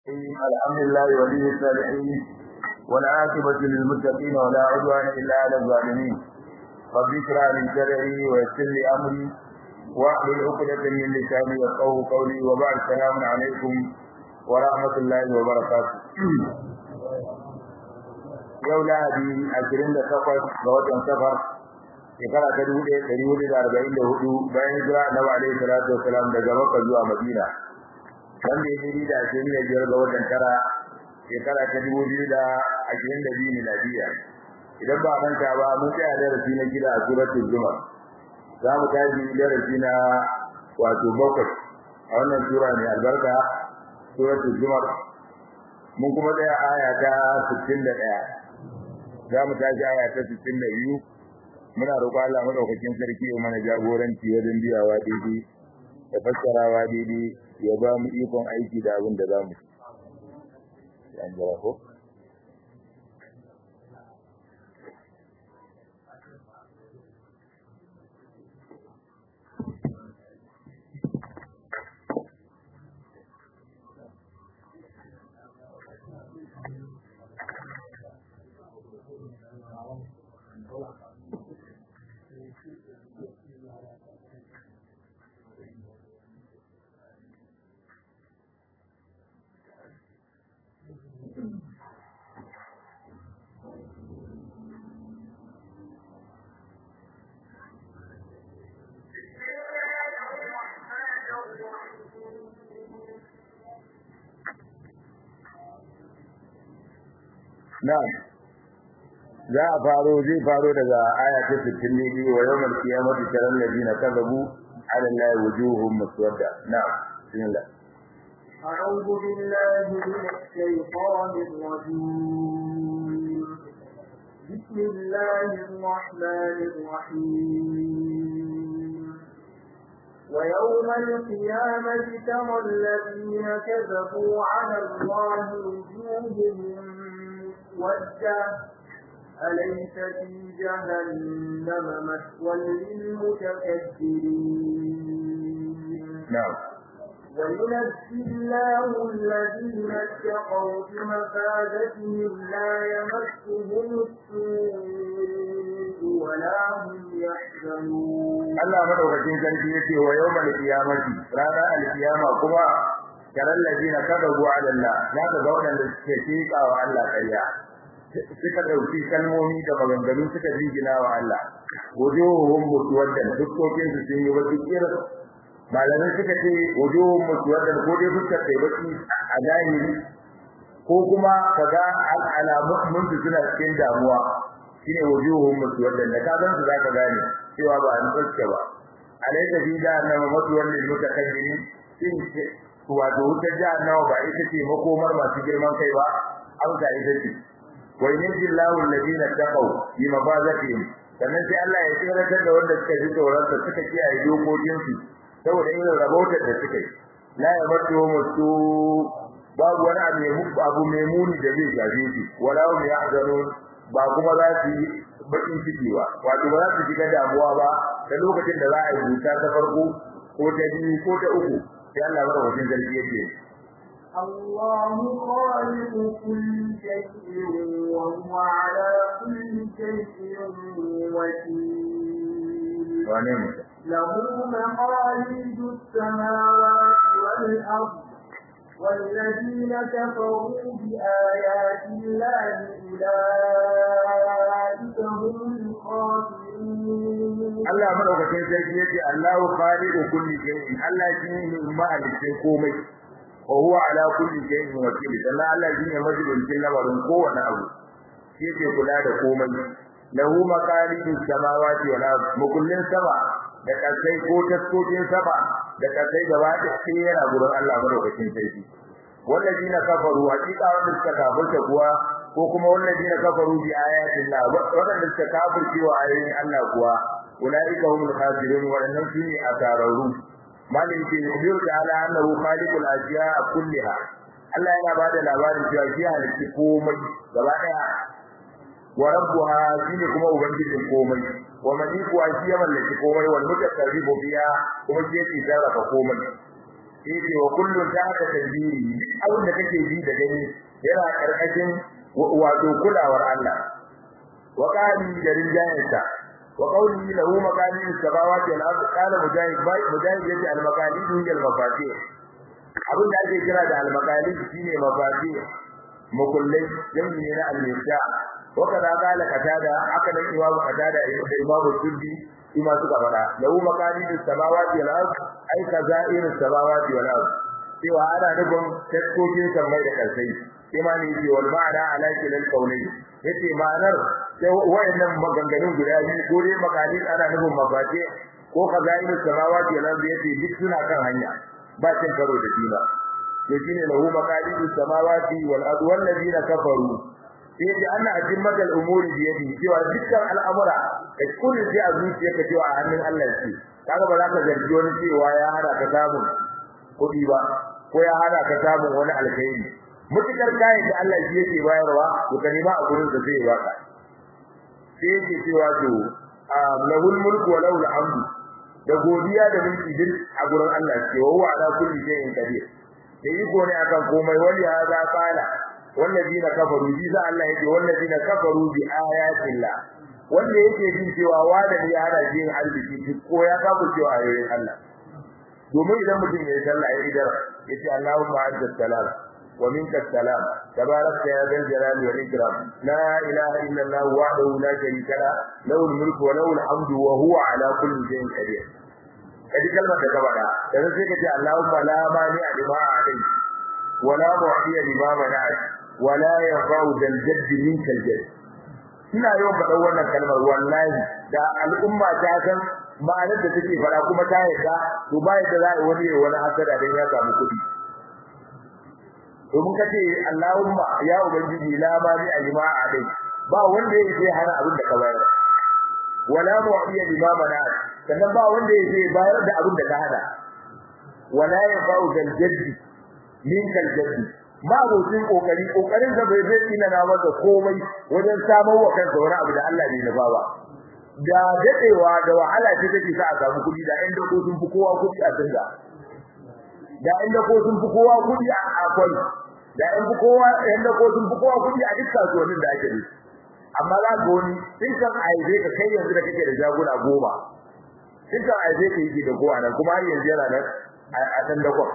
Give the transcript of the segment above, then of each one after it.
الحمد لله ولي الصالحين والعاقبة للمتقين ولا عدوان إلا على الظالمين رب اشرح لي صدري ويسر لي أمري واحلل عقدة من لساني يفقهوا قولي وبعد السلام عليكم ورحمة الله وبركاته yau lahadi ashirin da takwas ga watan safar shekara ta dubu ɗaya ɗari hudu da arba'in da hudu bayan hijira annabi alaihi salatu wasalam daga makka zuwa madina wanda ya daidai da ashirin da biyar ga watan tara shekara ta dubu biyu da ashirin da biyu miladiya idan ba manta ba mun tsaya darasi na gida a suratul zumar za mu tashi darasi na wato bakwai a wannan sura mai albarka suratul zumar mun kuma tsaya aya ta sittin da ɗaya za mu tashi aya ta sittin da biyu muna roƙo Allah madaukakin sarki ya mana jagoranci wajen biyawa daidai da fassarawa daidai ya ba mu ikon aiki da abin da za mu an jira ko Na'am. Za a faro zai faro daga aya ta 62 wa yawmal qiyamati taral ladina kadhabu ala allahi wujuhum muswadda. Na'am. Bismillah. أعوذ بالله من الشيطان الرجيم بسم الله الرحمن الرحيم ويوم القيامة ترى الذين كذبوا على الله وجوههم مسودة أليس في جهنم مثوى للمتكبرين نعم وينجي الله الذين اتقوا بمفازتهم لا يمسهم السوء ولا هم يحزنون Allah madaukakin sarki yace wa yawmal qiyamati rana al-qiyama kuma karal ladina kadabu ala Allah zaka ga wadanda suke tika wa Allah ƙarya suka dauki kalmomi da maganganu suka jingina wa Allah wujuhum muswaddan dukkokin su sun yi baki kira malamai suka ce wujuhum muswaddan ko dai fuskar sai baki a zahiri ko kuma kaga alamun mun suna cikin damuwa shine wujuhum muswaddan da ka gan su zaka gane cewa ba an fuska ba alayka fi jahannama maswal lil mutakabbirin shin wato wutar jahannama ba ita ce makomar masu girman kai ba amsa ita ce wa yajillahu alladhina taqaw bi mafazatihim sannan sai Allah ya tsiratar da wanda suka ji tsoron sa suka kiyaye dokokin su saboda irin rabotar da suka yi la yamattu mutu babu wani abu abu mai muni da zai gaje shi wala hum yahzanun ba kuma za su yi bakin ciki ba wato ba za su shiga damuwa ba da lokacin da za a yi buta ta farko ko ta biyu ko ta uku sai Allah bada wajen zargi yake الله خالق كل شيء وهو على كل شيء وكيل wane ne له مقاليد السماوات والأرض والذين كفروا بآيات الله أولئك هم الخاسرون Allah madaukakin sarki yace Allahu khaliqu kulli shay'in Allah shine mahalicin komai wa huwa ala kulli shay'in wakil dan Allah shine majibin lamarin kowane abu shi yake kula da komai lahu maqalidus samawati wal ard mukullin sama da kasai ko taskokin sama da kasai gaba da sai yana gurin Allah madaukakin sarki wallazina kafaru hakika wanda suka kafirta kuwa ko kuma wallazina kafaru bi ayatin Allah wanda suka kafirce wa ayoyin Allah kuwa ulaika humul khasirun wa annahum fi asararu malin ke yubir ta'ala annahu khaliqul ashiya kulliha Allah yana bada labarin cewa shi halitta komai gaba daya wa rabbuha shine kuma ubangijin komai wa maliku shi ya mallaki komai wal mutasarrifu biya kuma shi yake sarrafa komai yake wa kullun ta ka tadbiri abin da kake ji da gani yana karkashin wato kulawar Allah wa qali da rinjayansa wa qawli lahu maqalid as-samawati wal ard qala mujahid bai mujahid yace al-maqalid hiya al-mafatih abin da ake kira da al-maqalid shine mafatih makullai jami'i ne na al-mifta wa kaza qala qatada haka nan imamu qatada da imamu suddi ima suka fada lahu maqalid as-samawati wal ard ay kazair as-samawati wal ard cewa ana nufin taskokin sammai da karsai imani ce wal ma'ana ala kilal qawli yace ma'anar sai wayannan maganganun guda biyu ko dai maqalid ana nufin mafate ko kazair as-samawati wal ard yace duk suna kan hanya ba cin karo da juna to shine lahu maqalid as-samawati wal ard wal ladina kafaru yace anna ajimmatul umuri bi yadi cewa dukkan al'amura da kullun sai a zuciyarka cewa a hannun Allah yake kaga ba za ka zargi wani cewa ya hada ka samun kuɗi ba ko ya hada ka samun wani alkhairi mutukar kayan da Allah shi yake bayarwa to ka nima a gurin da zai baka sai yake cewa to lahul mulku wa lahul hamdu da godiya da mulki din a gurin Allah ce wa huwa ala kulli shay'in qadir da iko ne akan komai wali hada qala wallazina kafaru bi za Allah yake wallazina kafaru bi ayatillah wanda yake jin cewa wanda ne ya hada jin arziki ko ya kafu cewa ayoyin Allah domin idan mutum ya yi sallah ya idar yace Allahumma anta salam wa minka salam tabarakta ya zal jalali wal ikram la ilaha illa Allah wahdahu la sharika la lahu al mulku wa lahu al hamdu wa huwa ala kulli shay'in qadir kadi kalmar da ka bada dan sai kace Allahumma la mani lima a'tai wa la mu'tiya lima mana'at wa la yanfa'u dal jadd minka al jadd ina yawan faɗa wannan kalmar wallahi da al'umma ta san ma'anar da take fara kuma ta yarda to ba yadda za a wani wani hasada dan ya samu kuɗi domin kace Allahumma ya ubangiji la ma bi alima alai ba wanda yake hana abin da ka bayar wala mu'tiya lima mana sannan ba wanda yake bayar da abin da ka hada wala yafa'u dal jaddi min kal jaddi ma abokin kokari kokarin sa bai zai ina na masa komai wajen samar wa kansa wani abu da Allah bai nufa ba da dadewa da wahala ce take sa a samu kudi da inda ko sun fi kowa kudi a dinga da inda ko sun fi kowa kudi a akwai da inda kowa inda ko sun fi kowa kudi a dukkan kasuwannin da ake yi amma za ga wani in kan aize ka kai yanzu da kake da jagora goma in kan aize ka yi da kowa nan kuma har yanzu yana nan a dan dakon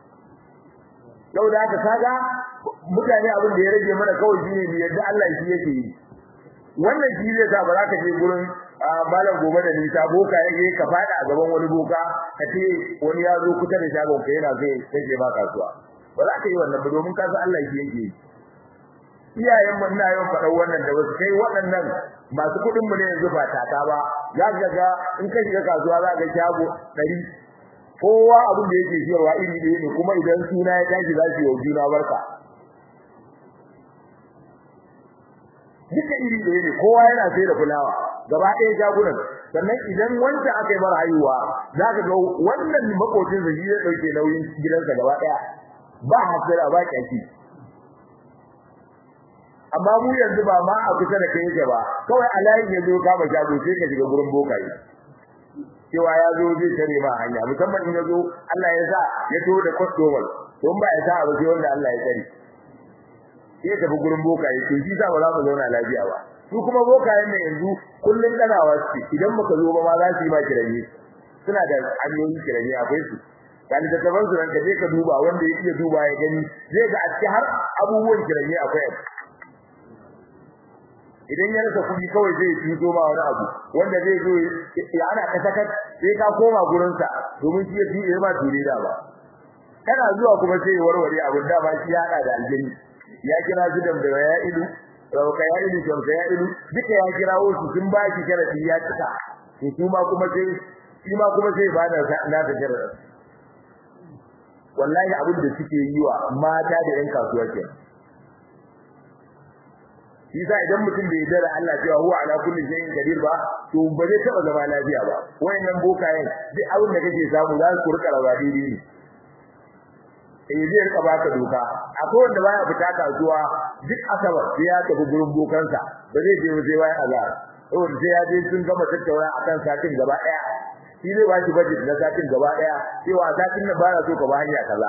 yau da haka kaga mutane abin da ya rage mana kawai shine ne yadda Allah shi yake yi wannan shi zai sa ba za ka je gurin malam gobe da nisa boka yake ka fada a gaban wani boka ka ce wani ya zo kusa da shagon ka yana zai take ba kasuwa ba za ka yi wannan ba domin ka san Allah shi yake yi iyayen mu ina yawan faɗa wannan da wasu kai waɗannan masu kuɗin mu ne yanzu ba tata ba za ka ga in ka shiga kasuwa za ka ga shago ɗari kowa abin da yake siyarwa iri ɗaya ne kuma idan suna ya tashi za su yi wa juna barka duka iri ɗaya ne kowa yana sai da fulawa gaba ɗaya jagunan sannan idan wanda aka yi mara haihuwa za ka ga wannan makocin sa shi zai ɗauke nauyin gidansa gaba ɗaya ba hasira ba kyaki amma mu yanzu ba ma a kusa da kai yake ba kawai a layin ya zo kama shago sai ka shiga gurin bokaye cewa ya zo zai tare ma hanya musamman in ya zo Allah ya sa ya to da customer to ba ya sa ba sai wanda Allah ya tsare sai tafi gurin bokaye to shi sa ba za mu zauna lafiya ba su kuma bokayen ne yanzu kullun danawa su idan muka zo ba ma za su yi ma kiranye suna da hanyoyin kiranye akwai su kan da taban su ranka je ka duba wanda ya iya duba ya gani zai ga a cikin har abubuwan kiranye akwai idan ya rasa kuɗi kawai zai tuso ma wani abu wanda zai zo ya ana kasaka sai ka koma gurin sa domin shi ya fi ma ture da ba kana zuwa kuma sai warware abin da ba shi ya hada da aljini ya kira gidan da ya ilu rauka ya ilu jamsa ya ilu duka ya kira wasu sun ba shi sharadi ya cika to su ma kuma sai shi ma kuma sai ba da na da sharadi wallahi abin da suke yi wa mata da yan kasuwa kenan Isa idan mutum bai yarda da Allah cewa huwa ala kulli shay'in qadir ba to ba zai taba zama lafiya ba wayannan bokayen duk abin da kake samu za su rika rawa daidai ne eh zai rika baka doka akwai wanda baya fita kasuwa duk asabar sai ya tafi gurin bokansa ba zai je sai bayan azhar saboda sai ya je sun gama tattauna akan satin gaba daya shi zai ba shi budget na satin gaba daya cewa satin nan ba na so ka ba hanya kaza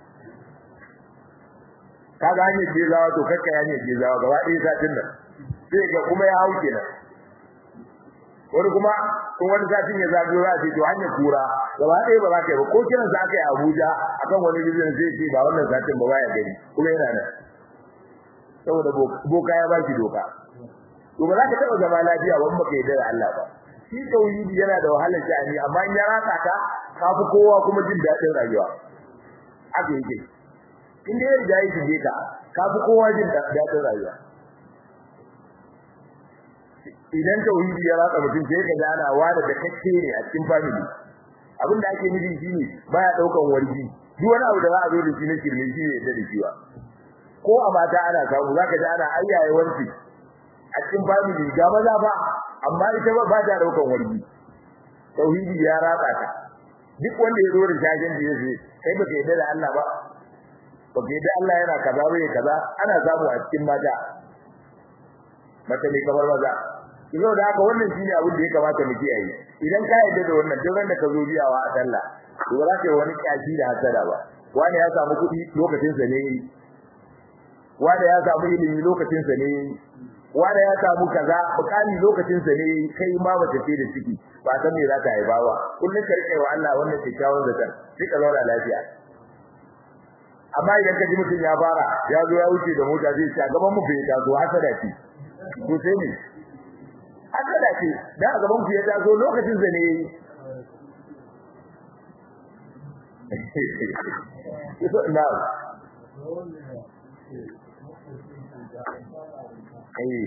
kaga hanyar je zawa to kakka hanyar je zawa gaba ɗaya satin nan sai ga kuma ya hau kenan wani kuma kun wani satin ya zagayo za a ce to hanyar kura gaba ɗaya ba za ka yi ba ko kiran sa aka yi Abuja akan wani bidiyon zai ce ba wannan satin ba baya gari kuma yana nan saboda boka ya ba shi doka to ba za ka taɓa zama lafiya ba baka yarda da Allah ba shi tauhidi yana da wahalar sha'ani amma in ya rasa ka ka fi kowa kuma jin daɗin rayuwa haka yake in dai ya riga ya shige ka ka fi kowa jin daɗin rayuwa idan tauhidi ya ratsa mutum sai ka gana wani da kake ne a cikin family abin da ake nufi shine baya daukan wargi duk wani abu da za a zo da shi na kirme shi ne da dacewa ko a mata ana samu zaka ji ana ayyaye wanci a cikin family ga maza ba amma ita ba ba ta daukan wargi tauhidi ya ratsa ta duk wanda ya zo da shagin da yake kai baka yarda da Allah ba baka yarda Allah yana kaza bai kaza ana samu a cikin mata mata ne kamar maza kilo da haka wannan shine abin da ya kamata mu kiyaye idan ka yarda da wannan duk da ka zo biyawa a sallah to ba za ka yi wani kashi da hasada ba wani ya samu kuɗi lokacin sa ne wani ya samu ilimi lokacin sa ne wani ya samu kaza bukani lokacin sa ne kai ma ba ta da ciki ba san me za ta haifa ba kullun ka rike wa Allah wannan kyakkyawan zakar sai ka zauna lafiya amma idan ka ji mutum ya fara ya zo ya wuce da mota zai ci a gaban mu bai ta zo hasada ce to sai ne hasada ce da a gaban ku ya taso lokacin zane yayi ito na eh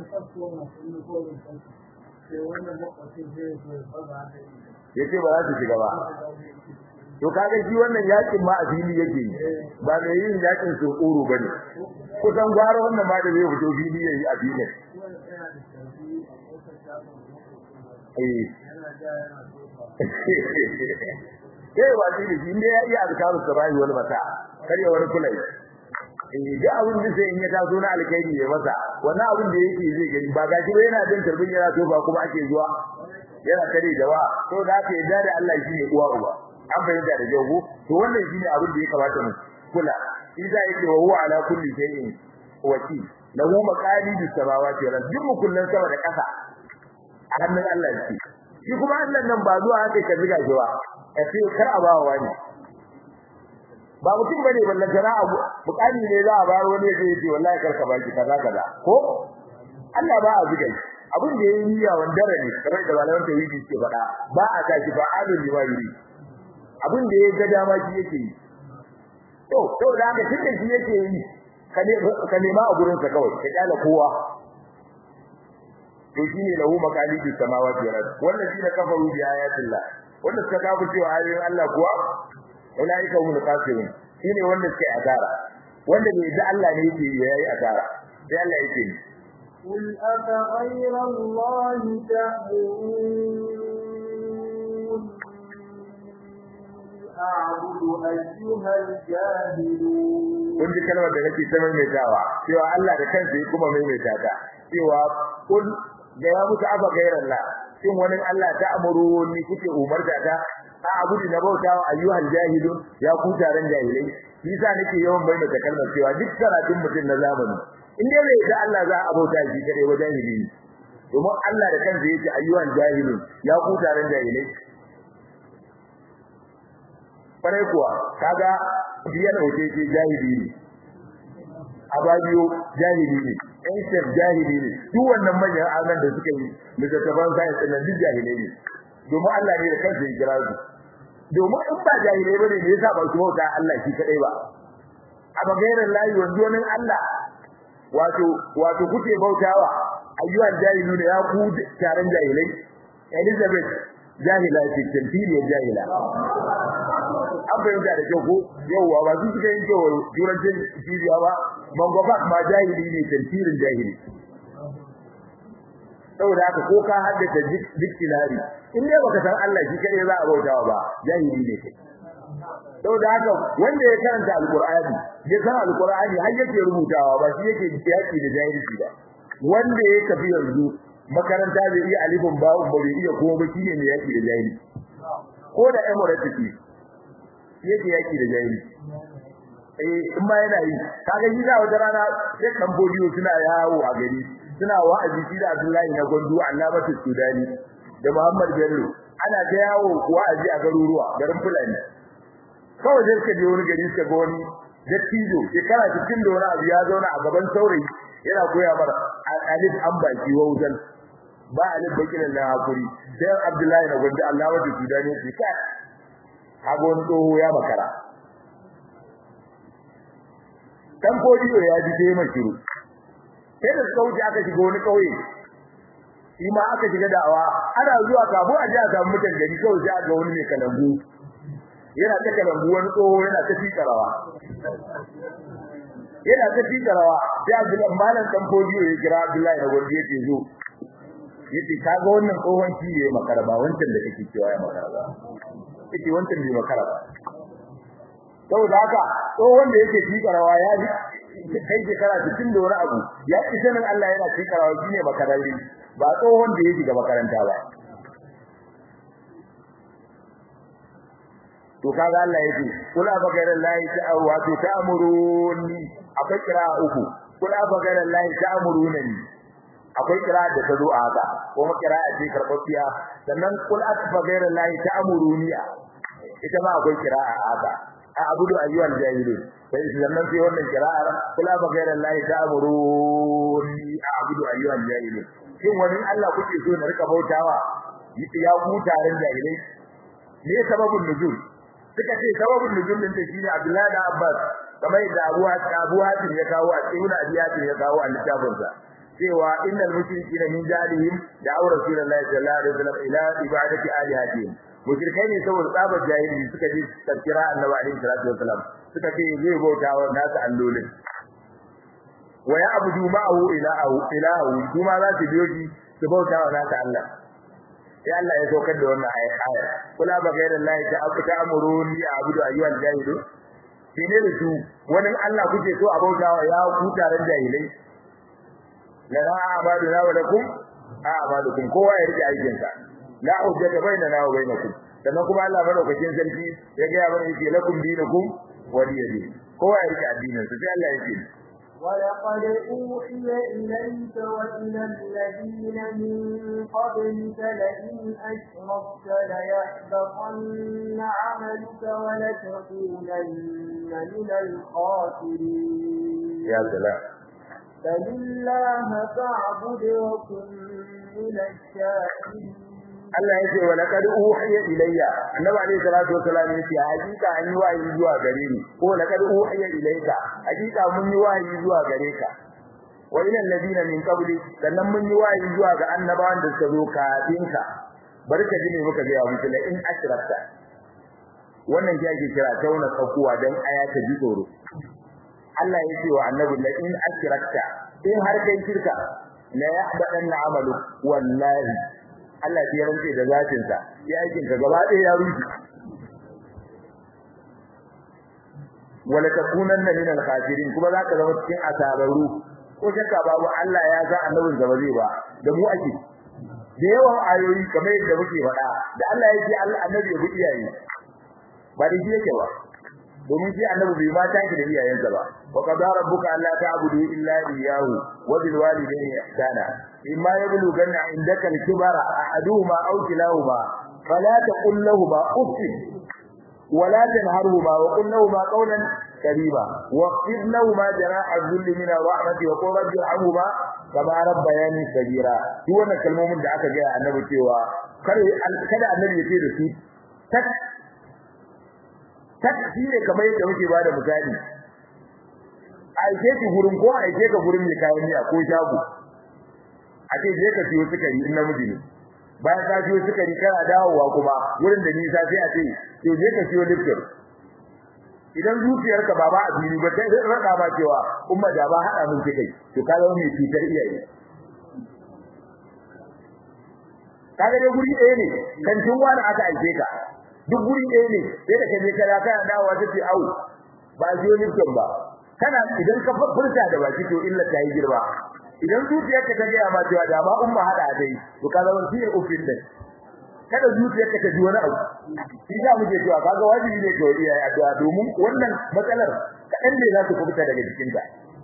yace ba za su shiga ba to kaga shi wannan yakin ma a fili yake ba mai yin yakin su kuro bane kusan gwara wannan ma da zai fito fili yayi a filin eh wa shi ne inda ya iya azkaru sabahi wal mata kar ya wani kulai eh da abin da sai in ya taso na alkaidi ya masa wannan abin da yake zai gani ba gashi ba yana jin tarbin yana to ba kuma ake zuwa yana kare da wa to da aka yarda da Allah shine uwa uba an bayyana da jago to wannan shine abin da ya kamata mu kula idan yake wa huwa ala kulli shay'in wakil lahu maqalidus samawati wal ardi duk kullun sama da kasa a hannun Allah yake shi kuma Allah nan ba zuwa haka ka ziga shi ba ya ce kar a bawa wani ba mutum bane ballan tana abu bukani ne za a bar wani zai ce wallahi karka baki kaza kaza ko Allah ba a ziga shi abin da yayi niyya wandara ne kamar da malaman tawhidi ke faɗa ba a tashi fa alul liwayri abin da yayi ga dama shi yake yi to to da haka tunda shi yake yi ka nema a gurin sa kawai ka kyala kowa to shine lahu maqalidu samawati wal ard wannan shine kafaru bi ayatillah wanda suka kafu cewa ayoyin Allah kuwa ulaika humul kafirun shine wanda suka yi asara wanda bai da Allah ne yake yayi asara sai Allah yake ni قل أفغير الله تأمرون أعبد أيها الجاهلون kun ji kalmar da nake ta maimaitawa cewa Allah da kansa ya kuma maimaita ta cewa kun da ya mutu aba gairan la shin wani Allah ta amuru ni kuke umarta ta a abudu na bautawa ayyuhal jahilun ya ku taron jahilai yasa nake yawan maimaita kalmar cewa duk karatun mutum na zamani in dai bai da Allah za a bauta shi kare wa jahili domin Allah da kansa yake ayyuhal jahilun ya ku taron jahilai kwarai kuwa kaga biyan hoce ce jahili ne ababiyo jahili ne ancient jahili ne duk wannan manyan anan da suka yi littattafan science ɗin duk jahilai ne domin Allah ne da kansa ya kira su domin in ba jahilai bane ne yasa ba su bauta Allah shi kadai ba a bagairar layi wanzu wani Allah wato wato kuke bautawa ayyuhan jahilu ne ya ku taron jahilai Elizabeth jahila ce tantiriyar jahila an fahimta da kyau ko yauwa ba su suka yin kyau turancin jiriya ba mangwafak ma jahili ne tantirin jahili saboda haka ko ka haddace dictionary in dai baka san Allah shi kadai za a bautawa ba jahili ne kai saboda haka wanda ya karanta alqur'ani ya san alqur'ani har yake rubutawa ba shi yake yaki da jahilci ba wanda ya tafi yanzu makaranta bai iya alifin ba'un ba bai iya kuma ba shine ne yaki da jahilci ko da emirates yake yaki da jahili eh in ma yana yi kaga yi da wata rana sai dan bodiyo suna yawo a gari suna wa'azi shi da Abdullahi na Gondo Allamatu Sudani da Muhammad Bello ana ta yawo wa'azi a garuruwa garin Fulani kawai sai suka je wani gari suka ga wani dattijo shekara 60 da wani abu ya zauna a gaban saurayi yana koya mara alif an baki waudan ba alif bakin na hakuri sai Abdullahi na Gondo Allamatu Sudani shi ka hagon tsoho ya makara dan kodiyo ya ji dai mai shiru sai da sauki aka shiga wani kauye shi ma aka shiga da'awa ana zuwa kabo a ji a samu mutan gari kawai sai aka wani mai kalambu yana ta kalambu wani tsoho yana ta fi karawa yana ta fi karawa sai Abdullahi malam dan kodiyo ya kira Abdullahi da gobe yace zo yace kaga wannan tsohon shi ne makaraba wancan da kake cewa ya makaraba yace wancan bai makaraba saboda haka tsohon da yake tikarawa ya ji kai shekara 60 da wani abu ya ci sanin Allah yana tikarawa shine makarari ba tsohon da yake ga makaranta ba to kaga Allah yake kula ba ga Allah ta wato ta'muruni akwai kira uku kula ba ga Allah ta'muruni akwai kira da ta zo a haka kuma kira a ce karbafiya sannan kula ba ga Allah ta'muruni ita ma akwai kira a haka a'budu ayyuhal jahilun sai sannan sai wannan kira'ar kula ba gaira Allah ta'muruni a'budu ayyuhal jahilun shin wani Allah kuke so na rika bautawa ya ku tarin jahilai me sababin nuzul suka ce sababin nuzul din shine Abdullahi da Abbas kamar da Abu Abu Hatim ya kawo a cikin Abiyatin ya kawo a littafinsa cewa innal mushrikeena min jalihim da aure Rasulullahi sallallahu alaihi wasallam ila ibadati alihatihim mushrikai ne saboda tsabar jahili suka ji tafsira annabi alaihi salatu wasalam suka ce zai bauta wa nasu allolin wa ya abudu ma'ahu ilahu ilahu kuma za su biyo shi su bauta wa nasu Allah sai Allah ya saukar da wannan ayat aya kula ba gairin Allah ta abu ta amuruni a abudu ayyuhal jahilu shine da su wani Allah kuke so a bauta wa ya ku taron jahilai la a'budu wa lakum a'budukum kowa ya rike aikinsa la hujjata bainana wa bainakum sannan kuma Allah madaukakin sarki ya ga mana yake lakum dinukum waliyadi kowa ya rike addinin sa sai Allah yake ولقد أوحي إليك وإلى الذين من قبلك لئن أشركت ليحبطن عملك ولتكونن من الخاسرين يا سلام بل الله فاعبد وكن من الشاكرين Allah yake wa laqad uhiya ilayya annabi alayhi salatu wasallam yace hakika an yi wahayi zuwa gare ni ko laqad uhiya ilayka hakika mun yi wahayi zuwa gare ka wa ila alladina min qabli sannan mun yi wahayi zuwa ga annabawan da suka zo kafin ka barka ji ne muka ga muku la in ashrakta wannan shi ake kira tauna tsakuwa dan aya ta ji tsoro Allah ya ce wa annabi la in ashrakta in har kai shirka la yahbadanna amalu wallahi Allah ya rantse da zatin sa ya aikin ka gaba ɗaya ya rufe wala takunanna min al-khasirin kuma zaka zama cikin asararu ko shakka babu Allah ya ga annabin sa ba zai ba da mu ake da yawan ayoyi kamar yadda muke faɗa da Allah ya ce Allah annabi ya bi iyaye ba da shi yake ba domin shi annabi bai ma tashi da iyayensa ba wa qadara rabbuka alla ta'budu illa iyyahu wa bil walidayni ihsana imma yablughanna indaka al-kibara ahaduhuma aw kilahuma fala taqul lahumu uff ولا تنهرهما وقل لهما قولا كريما واخفض لهما جناح الذل من الرحمة وقل رب ارحمهما كما ربياني صغيرا duk wannan kalmomin da aka gaya annabi cewa kada annabi ya ce da su tak tak shine kamar yadda muke bada misali aike ki gurin ko aike ka gurin mai kayan miya ko shago a ce je ka siyo sukari in namiji ne bayan ka siyo sukari kana dawowa kuma gurin da nisa sai a ce to je ka siyo lifton idan zuciyarka ba ba a fili ba sai rada ba cewa umma da ba hada mun kai to ka zama mai cutar iyaye kaga dai guri ɗaya ne kan tun wani aka aike ka duk guri ɗaya ne sai da kaje kana kana dawowa ta ce au ba siyo lifton ba kana idan ka furta da baki to illa ta yi girma idan zuciyarka ta ga ma cewa da ba umma hada dai to ka zama shi ufin din kada zuciyarka ta ji wani abu shi za mu je cewa kaga wajibi ne ga iyaye addu'a domin wannan matsalar kadan ne za su kubuta daga jikinta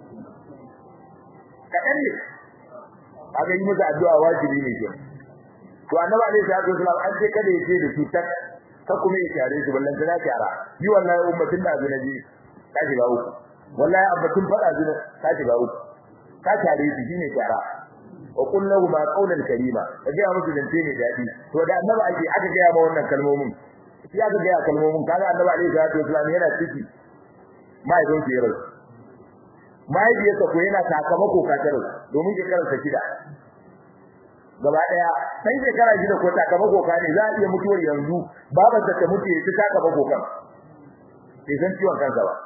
kadan ne kaga yi masa addu'a wajibi ne ke to annabi alaihi salatu wasallam an ce kada ya ce da su tak ka kuma ya tare su ballan tana kyara yi wallahi ummatin da azuna ji ka shiga uku wallahi abbatun fada azuna ka shiga uku ka tare su shine kyara wa qul lahu ma qawlan karima kaga musu zance ne dadi to da annabi ake aka ga ma wannan kalmomin shi aka ga kalmomin kaga annabi alaihi salatu wasallam yana ciki mai don ki yaro mai biye ko yana sakamako katar domin ke karanta shida gaba daya sai shekara shida ko sakamako ka ne za a iya mutuwar yanzu babar ta mutu ya ci sakamako kan sai san ciwon kansa ba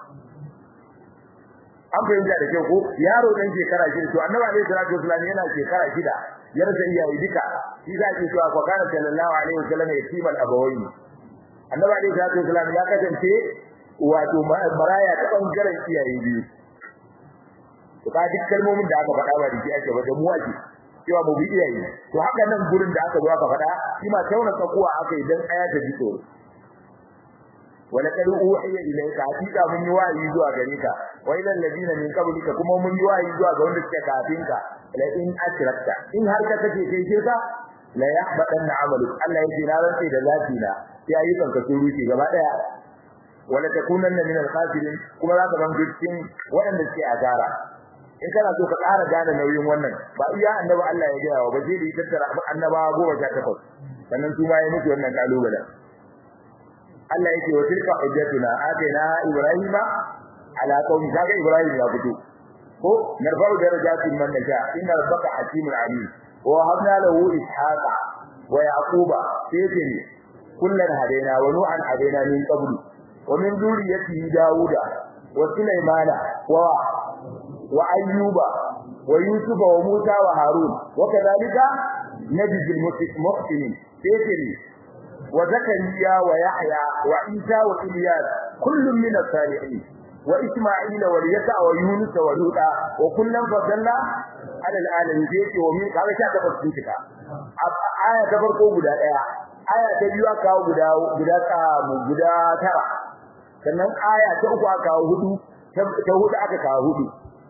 an fahimta da kyau ko yaro dan shekara shida to annabi alaihi salatu wasallam yana shekara shida ya rasa iyaye duka shi za ki cewa ko kana sallallahu alaihi wasallam yatimal abawayn annabi alaihi salatu wasallam ya kasance wato maraya ta bangaren iyaye biyu to ka duk kalmomin da aka faɗa ba da shi ake ba da mu ake cewa mu bi iyaye to haka nan gurin da aka zo aka faɗa shi ma tauna tsakuwa aka yi dan aya ta ji tsoro wala kad uhiya ilayka hakika mun yi wayi zuwa gare ka wa ila alladina min qablika kuma mun yi wayi zuwa ga wanda suke kafin ka la in ashrakta in har ka kace kai shirka la yahbatanna amaluk Allah ya jira rantsi da lafiya ya yi kanka sun ruce gaba daya wala takunanna min al-khasirin kuma za ka zama cikin waɗanda suke asara in kana so ka ƙara gane nauyin wannan ba iya annabi Allah ya gaya wa ba sai da tattara annabawa goma sha takwas sannan su ma ya mutu wannan kalubalen Allah yake wa tilka hujjatuna atayna ibrahima ala qaumi kaga ibrahim ya fito ko narfa'u darajatin man nasha inna rabbaka hakimun alim wa habna lahu ishaqa wa yaquba sayyidin kullan hadaina wa nu'an hadaina min qablu wa min dhurriyyati dauda wa sulaymana wa wa ayyuba wa yusufa wa musa wa harun wa kadhalika nabiyul muhsinin sayyidin وزكريا ويحيى وعيسى وإلياس كل من الصالحين وإسماعيل واليسع ويونس ولوطا وكلا فضلنا على العالمين ذيك ومن قال شاء تفسيرك آية تفرقو غدا daya aya ta biyu aka kawo guda guda ka guda tara sannan aya ta uku aka kawo hudu ta hudu aka kawo hudu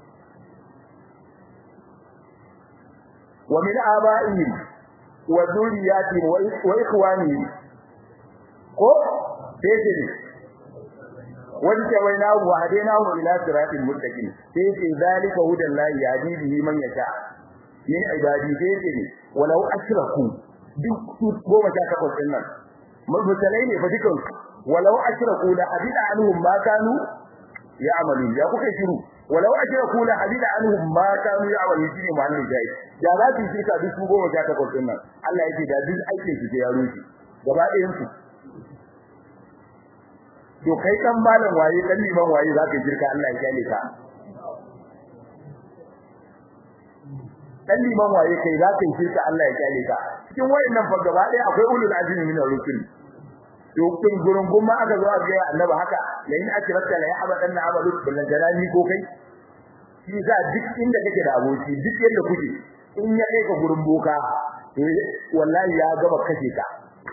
wa min aba'ihim wa dhurriyyatihim wa ikhwanihim ko sai ce wanda waina wa hadaina hu ila siratil muttaqin sai ce zalika hudan la yahdi bihi man yasha min ibadi sai ce walau ashraku duk su goma sha takwas din nan mabtalai ne fa dukan walau ashraku la hadida anhum ma kanu ya'malu ya kuka shiru walau ashraku la hadida anhum ma kanu ya'malu shine muhallin jai da za su shirka duk su goma sha takwas din nan Allah yake da duk aikin su ya rushe gaba ɗayan su to kai dan malam waye dan liman waye zaka jirka Allah ya kyale ka dan liman waye kai zaka jirka Allah ya kyale ka cikin wayannan fa gaba ɗaya akwai ulul azmi min ar-rusul to kun gurin gumma aka zo a ga annabi haka la in akirata la yahbadan na amalu bil jalali ko kai shi za duk inda kake da aboki duk yadda kuke in ya kai ka gurin boka wallahi ya gaba kashe ka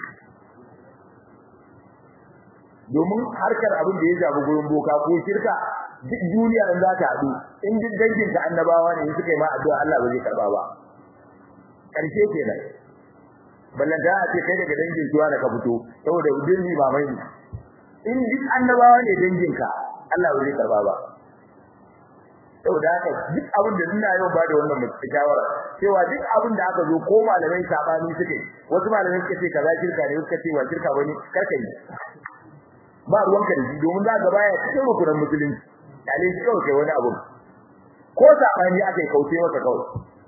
domin harkar abin da ya shafi gurin boka ko shirka duk duniya in za ta haɗu in duk dangin ka annabawa ne suka yi ma addu'a Allah ba zai karba ba karshe kenan ballan da a ce kai daga dangin zuwa da ka fito saboda dinni ba mai in duk annabawa ne dangin ka Allah ba zai karba ba saboda haka duk abin da ina yau ba da wannan mutum shawara cewa duk abin da aka zo ko malamai sabani suke wasu malamai suka ce kaza shirka ne suka ce wa shirka bane karka yi ba ruwanka da shi domin za ka baya cikin rukunin musulunci dale shi kawai kai wani abu ko sabani aka yi kauce masa kawai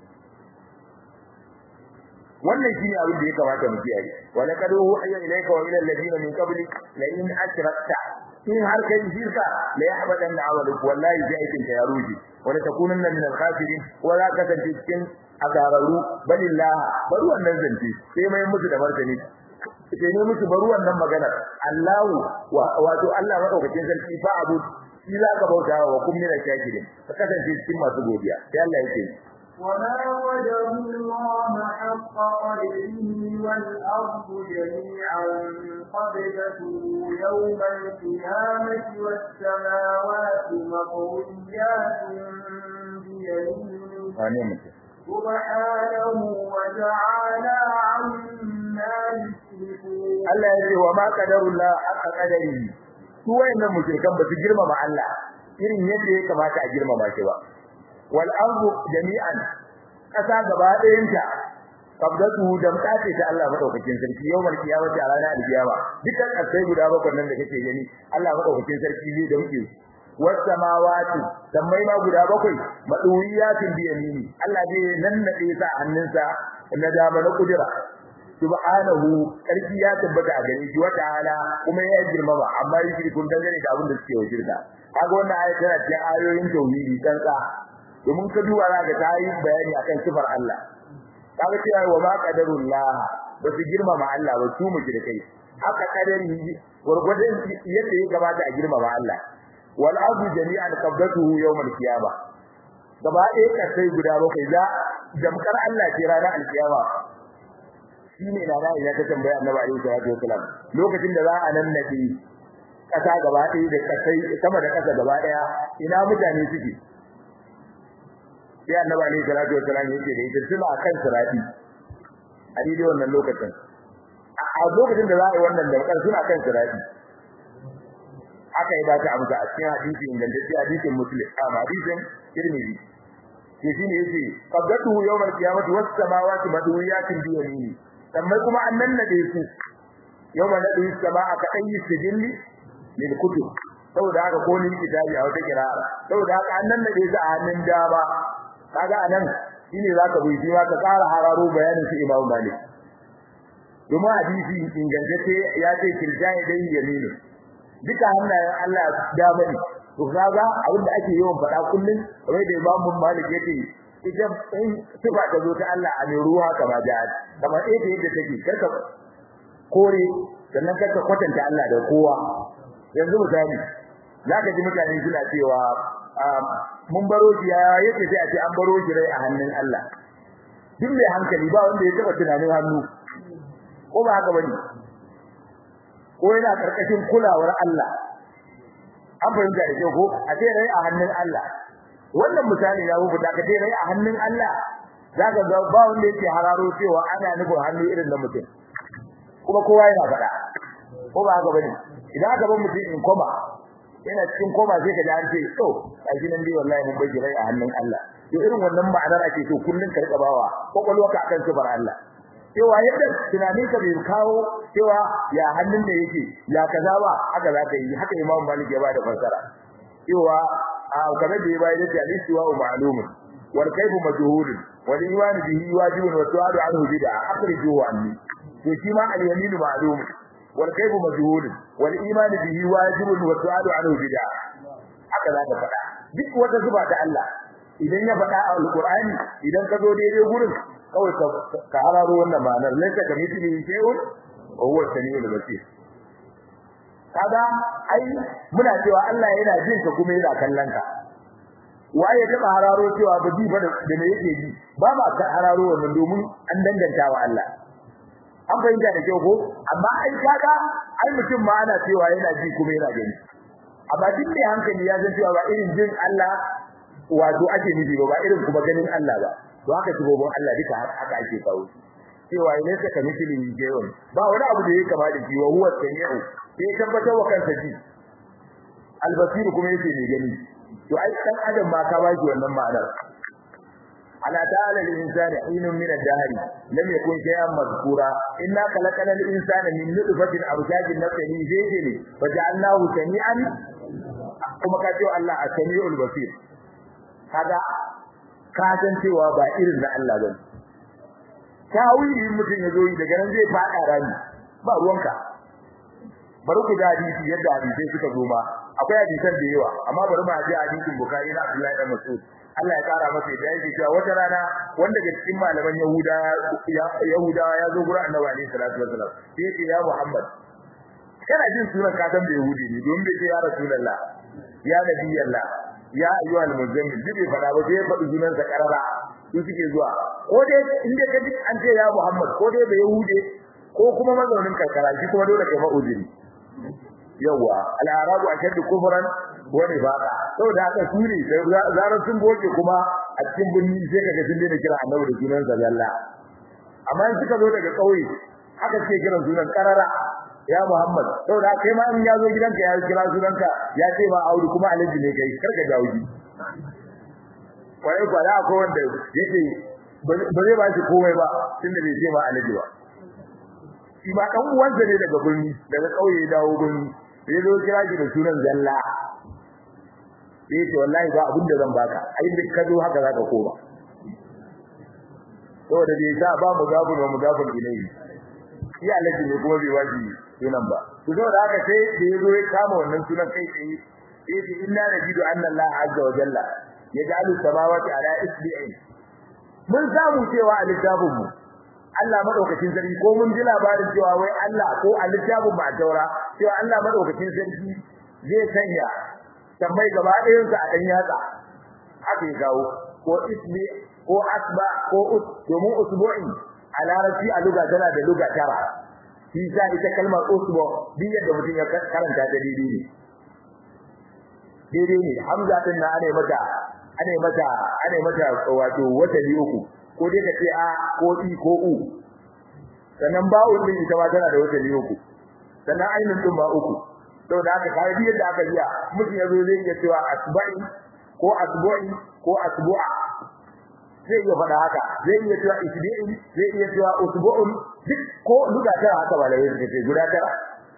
wannan shine abin da ya kamata mu kiyaye wa laqad uhiya ilayka wa ila alladhina min qablik la in ashrakta in har kai shirka la yahbadan amaluk wallahi zai aikin ka ya ruji wa la takunanna min al-khasirin wa la kasance cikin azararu balillah bari wannan zance sai mai musu da martani sai ne musu bari wannan maganar Allahu wato Allah madaukakin sarki fa abu shi za ka bauta wa kun mina shakirin ka kasance cikin masu godiya sai Allah yake وما قدر الله حق قدره والأرض جميعا قبضته يوم القيامة والسماوات مطويات بيمينه سبحانه وتعالى عما يشركون Allah ya ce wa ma qadarullah haqqa qadarihi su wayannan mushrikan ba su girmama Allah irin yadda ya kamata a girmama shi ba wal ardu jami'an kasa gaba ɗayanta qabdatu da mutace ta Allah madaukakin sarki yawmal qiyamati a ranar alkiyama dukkan kasai guda bakwai nan da kake gani Allah madaukakin sarki zai da muke was samawati sammai ma guda bakwai maduwiyatin bi yamini Allah zai nannade sa hannunsa na dama na kudura subhanahu sarki ya tabbata a gare shi wata ala kuma ya girmama amma yake kun dangane da abin da suke wajirta kaga wannan ayat tana cikin ayoyin tauhidi kanka domin ka duba za ka ta yi bayani akan sifar Allah kaga cewa wa ma qadarullah ba su girmama Allah ba su mu kai haka kadari gurgurdan yadda ya gabata a girmama Allah wal ardu jami'an qabdatuhu yawm al qiyamah gaba ɗaya kasai guda bakwai za jamkar Allah ce ranar alkiyama shine da na ya ta tambaya Annabi alaihi salatu wasalam lokacin da za a nan nadi kasa gaba ɗaya da kasai sama da kasa gaba ɗaya ina mutane suke sai Annabi alaihi salatu wasalam yake da ita suna kan sirati a daidai wannan lokacin a lokacin da za a yi wannan da suna kan sirati aka yi ba ta amsa a cikin hadisi ingantacce hadisin muslim a hadisin tirmidhi ke shine yace qabdatu yawmal qiyamati was samawati madwiyatin bi yamini sannan kuma an nannade su yawmal nadi samaa ka ayi sijilli lil kutub saboda haka ko ni kitabi a wata kirara saboda haka an nannade su a hannun dama kaga anan shine zaka bi shi ma ka ƙara hararo bayanin su Imam Malik domin hadisi ingantacce ya ce kirjani dai yamini duka hannayen Allah dama ne to kaga abin da ake yawan faɗa kullun kamar da Imam Malik yake idan in sifa ta zo ta Allah a ne ruwa kamar da kamar ita yadda take karka kore sannan karka kwatanta Allah da kowa yanzu misali zaka ji mutane suna cewa mun baro shi ya yake sai a ce an baro shi rai a hannun Allah duk mai hankali ba wanda ya taba tunanin hannu ko ba haka bane ko yana karkashin kulawar Allah an fahimta da kyau ko a ce rai a hannun Allah wannan misali ya rubu da ka ce rai a hannun Allah zaka ga ba wanda yake hararo cewa ana nufin hannu irin na mutum kuma kowa yana faɗa ko ba haka bane idan aka bar mutum in koma yana cikin koma sai ka ji an ce to kaji nan dai wallahi mun bai rai a hannun Allah to irin wannan ma'anar ake so kullun ka rika bawa kokolwarka akan sifar Allah cewa yadda tunanin ka bai kawo cewa ya hannun da yake ya kaza ba haka za ka yi haka Imam Malik ya bada fassara cewa a kamar da ya bayar da hadisi wa ma'lum wal kayfu majhul wal iman bihi wajibun wa su'alu anhu bid'a akhrijuhu anni to shi ma al yamin ma'lum wal kayfu majhul wal iman bihi wajibun wa su'alu anhu bid'a haka za ka faɗa duk wata zuba ta Allah idan ya faɗa a alqur'ani idan ka zo daidai gurin kawai ka hararo wannan ma'anar laika ka mithli shay'un wa huwa samiul basir kaga ai muna cewa Allah yana jin ka kuma yana kallon ka waye ya taba hararo cewa ba ji ba da me yake ji ba ba ka hararo wannan domin an danganta wa Allah an fahimta da kyau ko amma ai kaga ai mutum ma ana cewa yana ji kuma yana gani amma duk mai hankali ya san cewa ba irin jin Allah wato ake nufi ba ba irin kuma ganin Allah ba to haka tubobin Allah duka haka ake kawo cewa ne ka ka mithli shay'un ba wani abu da yake kama da shi wa huwa samiu sai tabbatar wa kansa ji albasiru kuma yake ne gani to ai dan adam ma ka baki wannan ma'anar ala ta'ala al-insani hinun min ad-dahr lam yakun shay'an mazkura inna khalaqana al-insana min nutfatin amshajin nafsihi zaydin fa ja'alnahu sami'an kuma ka ce Allah as-sami'ul basir kaga ka san cewa ba irin na Allah bane tawili mutum ya zo yi daga nan zai fada rani ba ruwanka bari ku da hadisi yadda hadisai suka zo ma akwai hadisan da yawa amma bari mu ji hadisin Bukhari na Abdullah ibn Mas'ud Allah ya kara masa da yake cewa wata rana wanda daga cikin malaman Yahuda Yahuda ya zo gurin Annabi alaihi salatu wasallam sai ya ce ya Muhammad kana jin sunan ka san da Yahudi ne don bai ce ya Rasulullah ya Nabi Allah ya ayyuhal muzammil bai fada ba sai ya faɗi sunan sa karara su suke zuwa ko dai in dai kaji an ce ya Muhammad ko dai bai yahude ko kuma mazaunin karkara shi kuma dole kai ma'uzuri yawa al-arabu ashaddu kufran wa nifaqa saboda haka su ne zarar sun boke kuma a cikin birni sai kaga sun daina kira annabi da sunan zalla amma in suka zo daga kauye haka suke kiran sunan karara ya Muhammad saboda kai ma in ya zo gidanka ya kira sunanka ya ce ma Audu kuma alaji ne kai karka jawuji kwaye kwala ko wanda yake ba zai ba shi komai ba tunda bai ce ma alaji ba shi ma dan uwansa ne daga birni daga kauye ya dawo birni sai zo kira shi da sunan zalla sai ce wallahi ba abin da zan baka ai duk ka zo haka zaka koma saboda bai sa ba mu gabu ba mu gabu ilai shi alaji ne kuma bai waji sunan ba to saboda haka sai da yazo ya kama wannan sunan kai tsaye sai ce inna najidu anna Allah azza wa jalla yaj'alu samawati ala isbi'in mun samu cewa a littafin mu Allah madaukakin sarki ko mun ji labarin cewa wai Allah ko a littafin ba taura cewa Allah madaukakin sarki zai sanya tambayi gaba ɗayan sa a dan yatsa haka ya kawo ko ismi ko asba ko us domin usbu'in a larabci a luga tana da luga tara shi sa ita kalmar usbu din yadda mutum ya karanta ta daidai ne daidai ne hamza din na ana mata ana mata ana mata wato wata uku ko dai ka ce a ko i ko u sannan ba'un din ita ma tana da wata uku sannan ainin din ba uku saboda haka kai bi yadda aka biya mutum yazo zai iya cewa asba'i ko asbu'i ko asbu'a zai iya faɗa haka zai iya cewa isbi'in zai iya cewa usbu'un duk ko luga tara haka ba da yake ce guda tara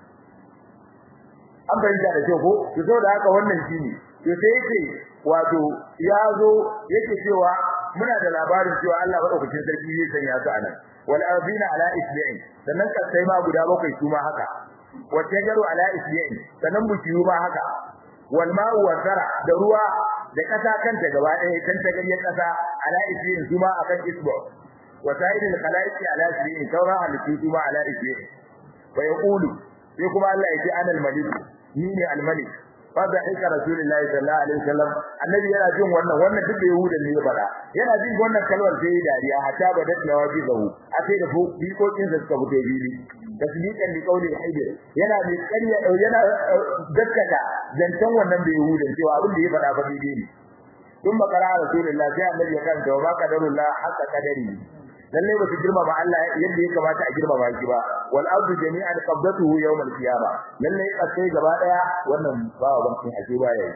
an fahimta da kyau ko to saboda haka wannan shine to sai yake wato ya zo yake cewa muna da labarin cewa Allah madaukakin sarki zai sanya su anan wal ardina ala isbi'in sannan kasai ma guda bakwai su ma haka wa tajaru ala isbi'in sannan bukiyu ma haka wal ma'u wa zara da ruwa da kasa kanta gaba ɗaya kan ta gariyar kasa ala isbi'in su ma akan isbu wa sa'idul khalaiqi ala isbi'in saura halittu su ma ala isbi'in wa yaqulu sai kuma Allah ya ce ana al-malik ni ne al-malik fada aika rasulullahi sallallahu alaihi wasallam annabi yana jin wannan wannan duk da yahudan ne ya fada yana jin wannan kalmar sai ya dariya hatta ba da tawabi zahu akai da bikokin sa suka fito bili tasdiqan li qawli haidir yana mai ƙarya yana dakkata zantan wannan da yahudan cewa abin da ya fada fa daidai ne tun makara rasulullahi sai annabi ya kanta wa qadarullah haka kadari lalle ba su girmama Allah yadda ya kamata a girmama shi ba wal ardu jami'an qabdatuhu yawm al qiyamah lalle kasai gaba daya wannan ba wa bankin ake ba yayi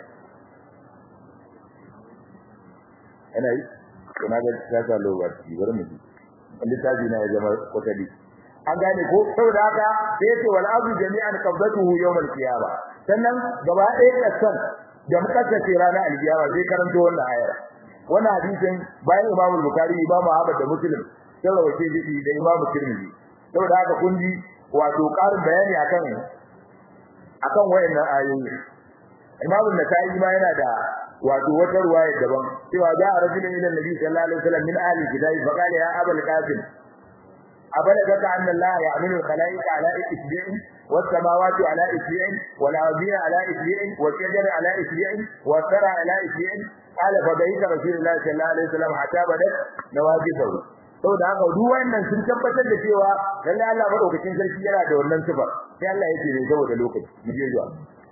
ana yi kana ga tsaka lokaci bari mu ji littafi na ya zama kwatali an gane ko saboda haka sai yace wal ardu jami'an qabdatuhu yawm al qiyamah sannan gaba daya kasan da muka ce ranar al qiyamah sai karanto wannan ayar wannan hadisin bayan Imam Bukhari Imam Ahmad da Muslim sai rawace shi da Imam Tirmidhi saboda haka kun ji wato ƙarin bayani akan akan wayannan ayoyi Imam Nasa'i ma yana da wato wata ruwaya daban cewa da rajulun ila Nabi sallallahu alaihi wasallam min ahli kitabi fa qala ya Abul Qasim أبلغك أن الله يعمل الخلائق على إسبوع والسماوات على إسبوع والأرضين على إسبوع والشجر على إسبوع والثرى على إسبوع قال فبيت رسول الله صلى الله عليه وسلم حتى بدت نواجذه saboda haka duk wannan sun tabbatar da cewa lalle Allah madaukakin sarki yana da wannan sifar sai Allah yake ne saboda lokaci mu je zuwa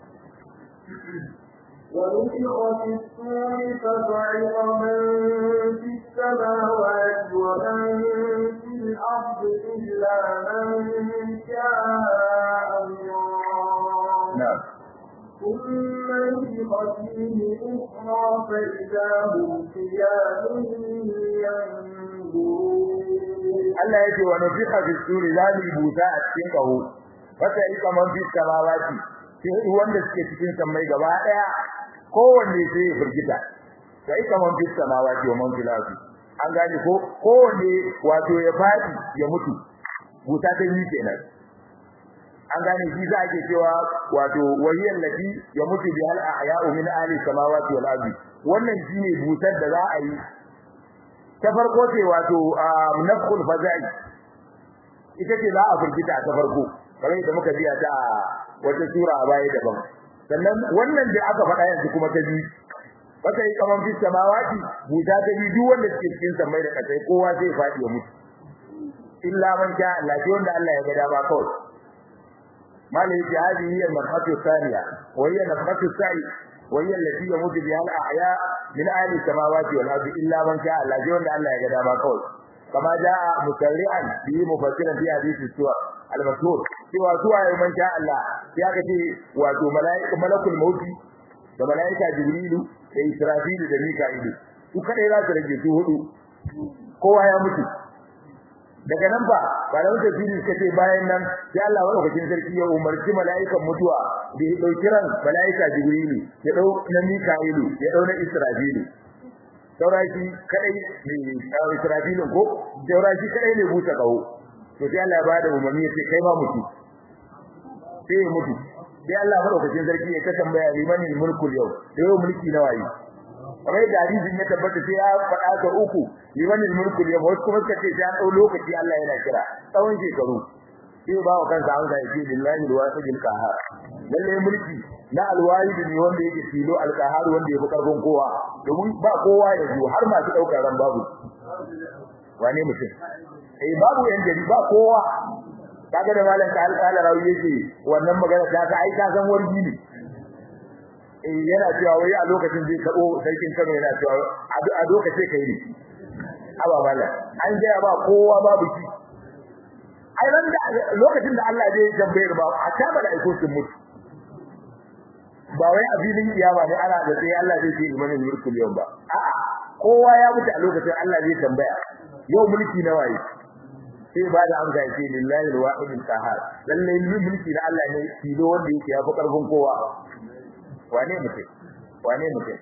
ونفخ في الصور فصعق من في السماوات ومن في الأرض إلا من شاء الله نعم ثم نفخ فيه أخرى فإذا هم قيام ينظرون Allah yake wa nufiqa fi suri zali buta a cikin kaho wata ika man fi samawati sai wanda suke cikin sammai gaba daya kowanne sai ya firgita sai ika man fi samawati wa man fil ardi an gane ko kowanne wato ya fadi ya mutu buta ta yi kenan an gane shi za ke cewa wato wahiyar lati ya mutu bi hal ahya'u min ahli samawati wal ardi wannan shine butar da za a yi ta farko ce wato nafkhul faza'i ita ce za a firgita ta farko kamar yadda muka biya ta a wata sura a baya daban sannan wannan da aka faɗa yanzu kuma ta biyu baka yi kaman fi samawati buta ta bi duk wanda suke cikin samai da kasai kowa zai fadi ya mutu illa man sha Allah sai wanda Allah ya ga dama kawai malai yake hadi hiya nafatu thaniya wa hiya nafatu sa'i wa hiya allati yamutu biha al-ahya min ahli samawati wal ardi illa man sha Allah sai wanda Allah ya ga dama kawai kama jaa mukarri'an bi mufassiran fi hadisi suwa al-mashhur cewa suwa ya man sha Allah sai aka ce wato mala'iku malakul mauti da mala'ika jibrilu da israfilu da mika'ilu su kadai za su rage su hudu kowa ya mutu daga nan ba malamin tafsiri suka ce bayan nan sai Allah madaukakin sarki ya umarci mala'ikan mutuwa da ya dauki ran mala'ika jibrilu ya dau na mika'ilu ya dau na israfilu saurashi kadai ne israfilu ko saurashi kadai ne buta kawo to sai Allah ya bada umarni ya ce kai ma mutu sai ya mutu sai Allah madaukakin sarki ya ta tambaya liman mulkul yau da yau mulki na waye kamar da hadisin ya tabbata sai ya faɗa ta uku liman mulkul yau wasu kuma suka ce sai an dau lokaci Allah yana kira tsawon shekaru sai ba wa kansa an zai ce billahi alwasidil qahar lalle mulki na alwahid ne wanda yake tilo alqahar wanda yake karfin kowa domin ba kowa ya zo har masu daukar ran babu wane mutum eh babu yan jari ba kowa kaga da malam ka alƙala rawi yake wannan magana ta ka ai ka san wargi ne eh yana cewa wai a lokacin zai kabo sarkin Kano yana cewa a lokacin kai ne aba mala an ga ba kowa babu shi ai ran da lokacin da Allah zai tambayar ba a ta malaiku sun mutu ba wai a filin kiyama ne ana da sai Allah zai ce imanin mulkul yau ba a'a kowa ya mutu a lokacin Allah zai tambaya yau mulki na waye sai ba da amsa yake lillahi alwahid alqahar lalle mulki na Allah ne tilo wanda yake yafi karfin kowa wane mutum wane mutum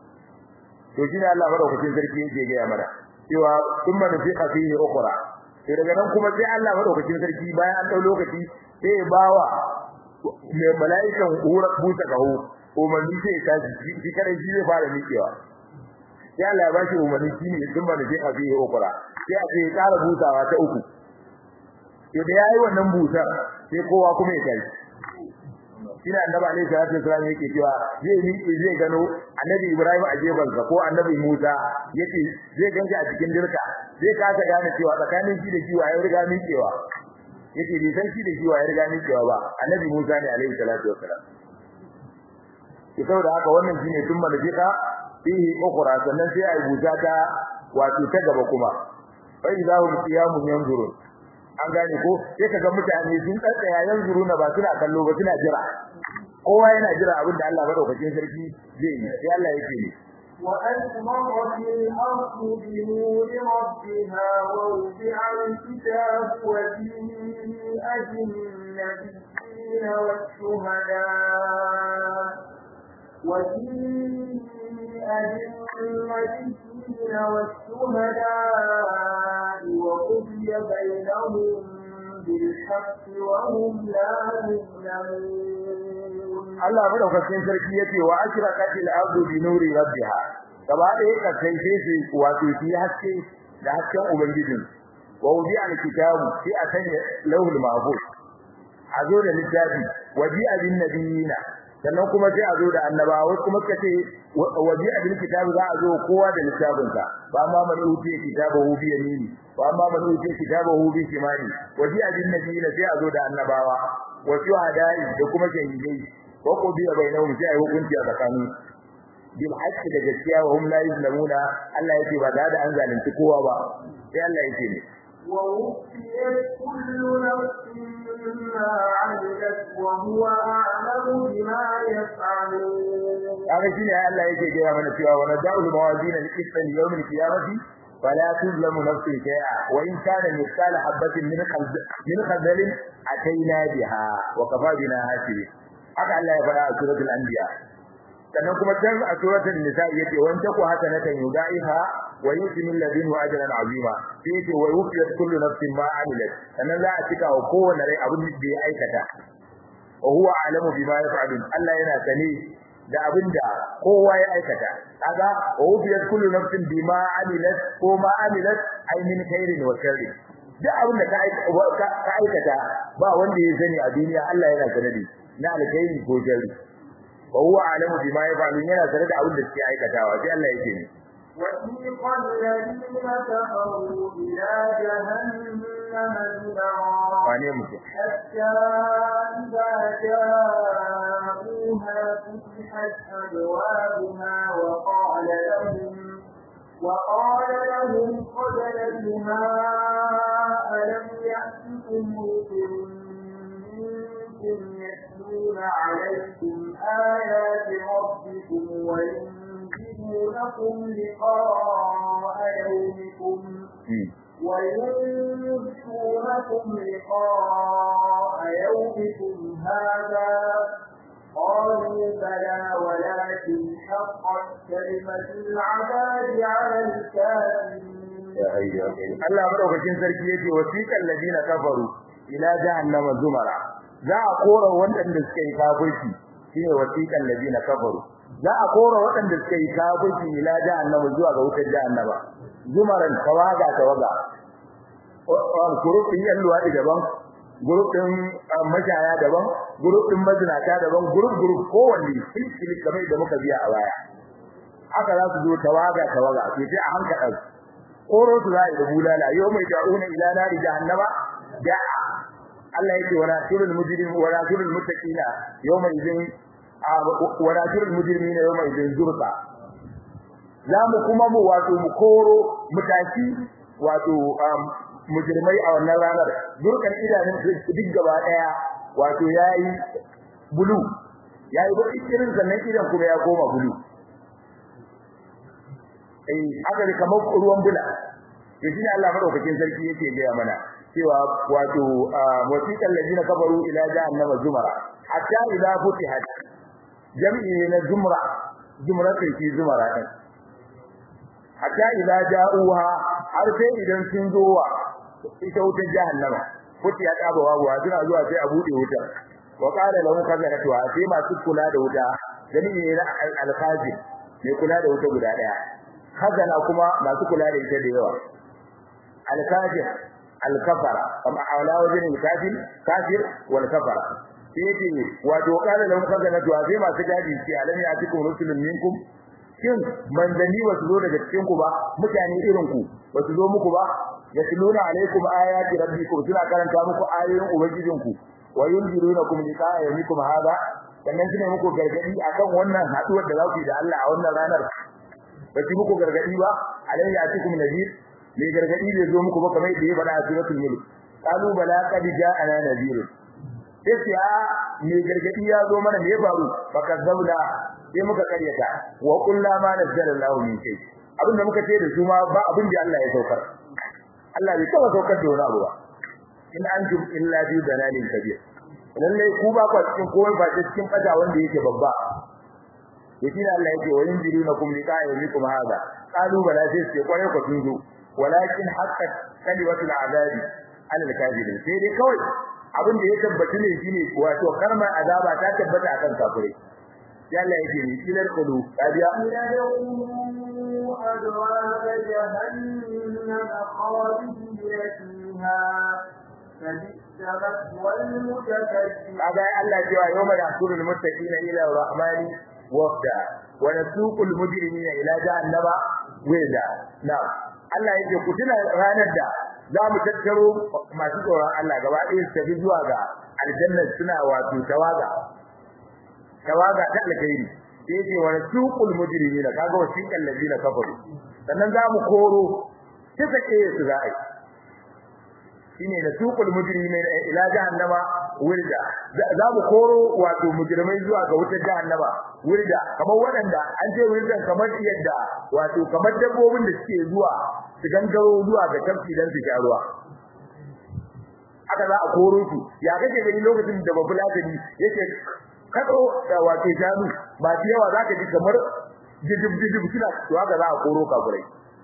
to shi ne Allah madaukakin sarki yake ga mana cewa thumma nufiqa fihi ukhra sai daga nan kuma sai Allah madaukakin sarki bayan an dau lokaci sai ya bawa mai mala'ikan hura buta kaho umarni sai ya tashi shi kare shi zai fara miƙewa sai Allah ya bashi umarni shi ne thumma nufiqa fihi ukhra sai a ce ya ƙara butawa ta uku to da yayi wannan busar sai kowa kuma ya tashi ina annabi alaihi salatu wasallam yake cewa zai miƙe zai gano annabi Ibrahim a jebansa ko annabi Musa yake zai ganje a cikin dirka zai kasa gane cewa tsakanin shi da kiwa ya riga miƙewa yake bai san shi da kiwa ya riga miƙewa ba annabi Musa ne alaihi salatu wasallam ki saboda haka wannan shine tun malafika fihi ukhra sannan sai ai buta ta wato ta gaba kuma fa idahum qiyamun yanzurun an gane ko sai kaga mutane sun tsaya yanzuruna ba suna kallo ba suna jira kowa yana jira abin da Allah madaukakin sarki zai yi sai Allah yake ne وأسمرت الأرض بنور ربها ووضع الكتاب وجيء بالنبيين والشهداء وجيء بالنبيين والشهداء وقضي بينهم بالحق وهم لا يظلمون Allah madaukakin sarki yace wa ashraqatil ardu bi nuri rabbiha gaba ɗaya kasai sai su wato shi haske da hasken ubangijin wa wudi alkitabu sai a sanya lauhul mahfuz a zo da littafi waji abin nabiyina sannan kuma sai a zo da annabawa wasu kuma suka ce waji abin kitabu za a zo kowa da littafinsa ba ma man utiya kitabahu bi yamini wa amma man utiya kitabahu bi shimali waji abin nabiyina sai a zo da annabawa wasu hadai da kuma shahidai wa qudiya bainahum sai ai hukunci a tsakanin bil haqqi da gaskiya wa hum la yuzlamuna Allah yake ba da an zalunci kowa ba sai Allah yake ne ووفيت كل نفس ما عملت وهو أعلم بما يفعلون kaga shine Allah yake gaya mana cewa wa nada'ul mawazin al-qist li yawm al-qiyamati fala tuzlamu nafsun shay'a wa in kana mithqala habatin min khaldal min khaldal ataina biha wa kafa bina hasibi haka Allah ya faɗa a suratul anbiya sannan kuma can a suratul nisa yace wa in taku hasanatan yudaiha wa yuti min ladunhu ajran azima sai yace wa yufiyat kullu nafsin ma amilat sannan za a cika wa kowanne rai abin da ya aikata wa huwa a'lamu bima yaf'alun Allah yana sani da abinda kowa ya aikata kaga wa wufiyat kullu nafsin bima amilat ko ma amilat ay min khairin wa sharri duk abinda ka aikata ba wanda ya sani a duniya Allah yana sanadi na alkhairi ko sharri wa huwa alamu bima yaf'alun yana tare da abin da suke aikatawa sai Allah yake ne وسيق الذين كفروا إلى جهنم زمرا wane mutum حتى إذا جاءوها فتحت أبوابها وقال لهم وقال لهم خزنتها ألم يأتكم رسل منكم يتلون عليكم آيات ربكم وينذرونكم لقاء يومكم وينذرونكم لقاء يومكم هذا قالوا بلى ولكن حقت كلمة العذاب على الكافرين Allah madaukakin sarki yake wasiqal ladina kafaru ila jahannama zumara za a kora waɗanda suka yi kafirci shine wasiqal ladina kafaru za a kora waɗanda suka yi kafirci ila jahannama zuwa ga wutar jahannama zumaran tawaga tawaga gurufin yan luwaɗi daban gurufin mashaya daban gurufin mazinata daban guruf guruf kowanne silsili kamar da muka biya a baya haka za su zo tawaga tawaga sai sai a hankali koro su za a yi da bulala yau mai da'una ila nari jahannama da'a Allah yake wa nasirul mujrim wa nasirul muttaqina yawma idin wa nasirul mujrimina yawma idin zurqa za mu kuma mu wato mu koro mutaki wato mujrimai a wannan ranar durkan idanun duk gaba daya wato yayi bulu yayi ba irin sannan idan kuma ya koma bulu eh haka ne kamar ruwan bula to shine Allah madaukakin sarki yake gaya mana cewa wato wasiqal ladina kafaru ila jahannama zumara hatta idza futihat jami'i na zumra zumra sai ki zumara din hatta idza ja'uha har sai idan sun zo wa ita wutar jahannama futihat abawa suna zuwa sai a bude wutar wa qala lahum khazanatu sai masu kula da wuta jami'i na al-khazin mai kula da wuta guda daya khazana kuma masu kula da ita da yawa al-kafir al-kafara kama ala wajin al-kafir kafir wal kafara yace wato kana lahum khazanatu sai masu gadi ce alam ya tikum rusulun minkum shin manzani wasu zo daga cikin ku ba mutane irin ku wasu zo muku ba yatluna alaikum ayati rabbikum suna karanta muku ayoyin ubangijinku wa yunzirunakum liqa'a yawmikum hada sannan sune muku gargadi akan wannan haduwar da za ku yi da Allah a wannan ranar ba ki muku gargadi ba alai ya cikum nadir me gargadi bai zo muku ba kamar yadda ya faɗa a suratul mulk qalu bala qad ja'ana nadir sai ya me gargadi ya zo mana me ya faru fakazzabna sai muka karyata wa qulna ma nazzala Allahu min shay abinda muka ce da su ma ba abin da Allah ya saukar Allah bai taba saukar da wani abu ba in antum illa bi dalalin kabir lalle ku ba ku cikin kowa ba cikin fata wanda yake babba yace Allah yake wa yunzirunakum liqa'a yawmikum hada qalu bala sai ce kware ku tunzo walakin haqqat kalimatul azabi ala al-kafirin sai dai kawai abin da ya tabbata ne shine wato karmar azaba ta tabbata akan kafirai ya Allah yake ni kilar kulu kadiya أبواب جهنم خالدين فيها فبئس مثوى المتكبرين kaga Allah cewa yawma yahsurul muttaqina ila rahmani wafda wa nasuqul mujrimina ila jahannama wida na Allah yake ku tuna ranar da za mu tattaro masu tsoron Allah gaba ɗaya su tafi zuwa ga aljanna suna wato tawaga tawaga ta alkhairi yake wa nasuqul mujrimina kaga wasiqal ladina kafaru sannan za mu koro kisa ke su za'i shine da suqul mujrimin ila jahannama wilda za mu koro wato mujrimai zuwa ga wutar jahannama wilda kamar wadanda an ce wildan kamar yadda wato kamar dabbobin da suke zuwa su gangaro zuwa ga tafki dan su ruwa haka za a koro su ya kake gani lokacin da babu latani yake kado da wato shanu ba ta yawa zaka ji kamar jijib jijib suna to haka za a koro kafurai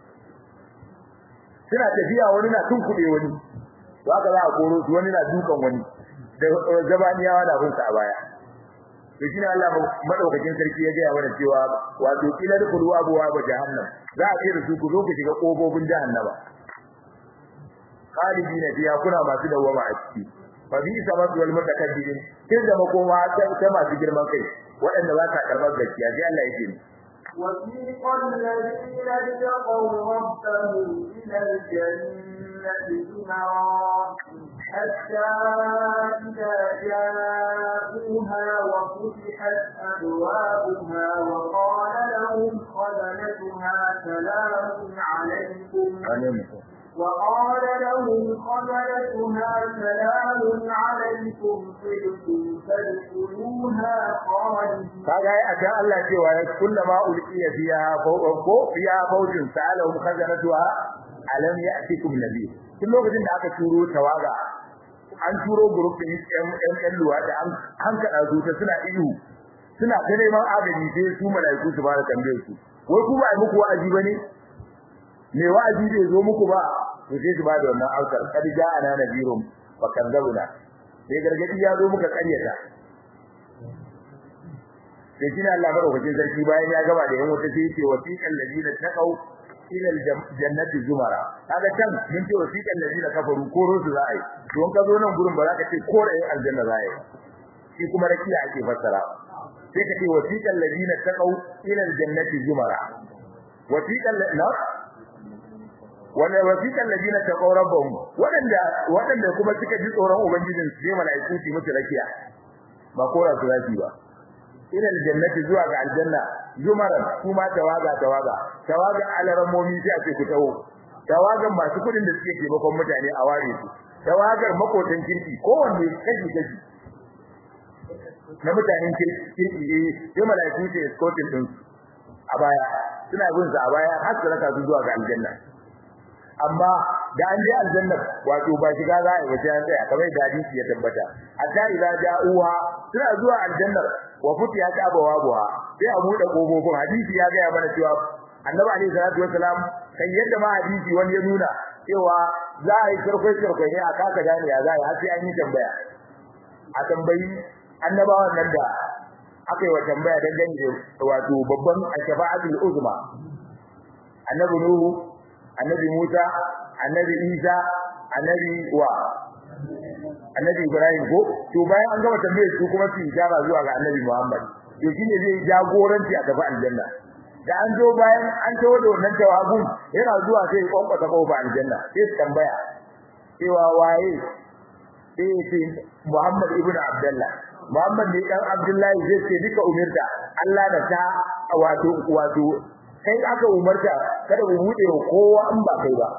suna tafiya wani na tunkuɗe wani to haka za a koro su wani na dukan wani da zabaniyawa da hunsa a baya to shine Allah madaukakin sarki ya gaya mana cewa wato kila da kulwa abuwa ba jahannam za a ce da su ku zo ku shiga kofofin jahannama khalidina fiha kuna masu dawama a ciki fa bi sabab wal mutakabbirin kin da makoma ta masu girman kai waɗanda ba sa karɓar gaskiya sai Allah yake ni وسيق الذين اتقوا ربهم إلى الجنة زمرا حتى إذا جاءوها وفتحت أبوابها وقال لهم خزنتها سلام عليكم وقال لهم خزنتها سلام عليكم طبتم فادخلوها خالدين kaga ai akan Allah cewa ya kullama ulqiya fiha ko fiha fawjun sa'alahum khazanatuha alam ya'tikum nabiy tun lokacin da aka turo tawaga an turo group din ɗan ɗan luwa da an an kada su ta suna ihu suna ta neman agaji sai su malaiku su fara tambayar su wai ku ba ai muku wa'azi bane me wa'azi bai zo muku ba to sai su ba da wannan aukar kad ja'ana nabiyum fa kadzabuna sai gargadi ya zo muka karyata sai shi Allah madaukakin sarki bayan ya gaba da yan wata sai ce wasiqal ladina taqaw ila aljannati zumara kaga can mun ce wasiqal ladina kafaru ko rusu za a yi to in ka zo nan gurin ba za ka ce ko da yin aljanna za a yi shi kuma rakiya ake fassara sai ka ce wasiqal ladina taqaw ila aljannati zumara wasiqal la wala wasiqal ladina taqaw rabbahum wadanda wadanda kuma suka ji tsoron ubangijin su sai malaiku su mutu rakiya ba kora su zafi ba ila aljannati zuwa ga aljanna zumaran kuma tawaga tawaga tawaga alaramomi sai ake ku tawo tawagan masu kudin da suke taimakon mutane a ware su tawagar makotan kirki kowanne kaji kaji na mutanen kirki eh sai malaiku ce escorting din a baya suna bin su a baya har su raka su zuwa ga aljanna amma da an je aljanna wato ba shiga za a yi wajen tsaya kamar da hadisi ya tabbata hatta idza ja'uha suna zuwa aljannar wa futiya ta bawabuha sai a bude kofofin hadisi ya ga mana cewa annabi alaihi salatu wassalam kan yadda ma hadisi wani ya nuna cewa za a yi sarkwai sarkwai ne a kaka gane ya za a yi har sai an yi tambaya a tambayi annabawan nan da aka yi wa tambaya dangane da wato babban ashfa'atul uzma annabi nuhu annabi Musa annabi Isa annabi wa annabi Ibrahim ko to bayan an gama tambayar su kuma su ijaba zuwa ga annabi Muhammad to shine zai jagoranci a gaba aljanna da an zo bayan an tawo da wannan jawabun yana zuwa sai ya kwankwata kofa aljanna sai su tambaya cewa waye sai ce Muhammad ibn Abdullah Muhammad ne dan Abdullahi zai ce duka umirta Allah da ta wato wato kai aka umarta kada mu bude wa kowa in ba kai ba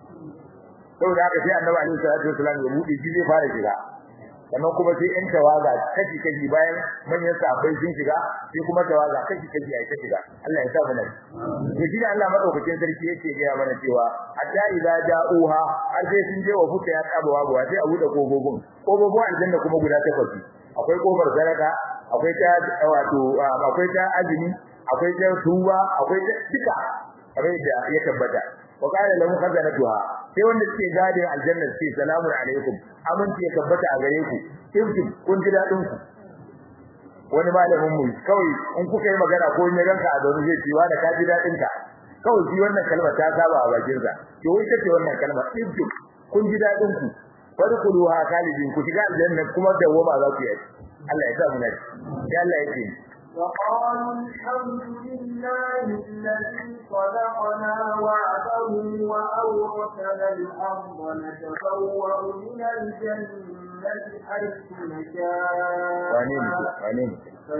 saboda haka sai annabi alaihi salatu wasallam ya bude shi zai fara shiga sannan kuma sai in tawaga kashi kashi bayan manyan sahabbai sun shiga sai kuma tawaga kashi kashi ai ta shiga Allah ya sa mu nan to shi Allah madaukakin sarki yake ga mana cewa hatta idza ja'uha har sai sun je wa fuka ya tsaba wa sai a bude kogogin kogogin aljanna kuma guda takwas akwai kofar sadaka akwai ta wato akwai ta azumi akwai ta tuba akwai ta duka kamar da ya tabbata wa qala lahum khazanatuha sai wanda suke gadin aljanna suke salamu alaikum aminci ya tabbata a gare ku kinkin kun ji dadin ku wani malamin mu kawai in kuka yi magana ko in ya ganka a zaune zai ciwa da ka ji dadin ka kawai shi wannan kalma ta saba a bakin sa to wai kace wannan kalma kinkin kun ji dadin ku fadkhuluha khalidin ku shiga aljanna kuma dawwama za ku yi Allah ya sa mu naci ya Allah ya ce وقالوا الحمد لله الذي صدقنا وعده وأورثنا الأرض نتبوأ من الجنة حيث نشاء فنعم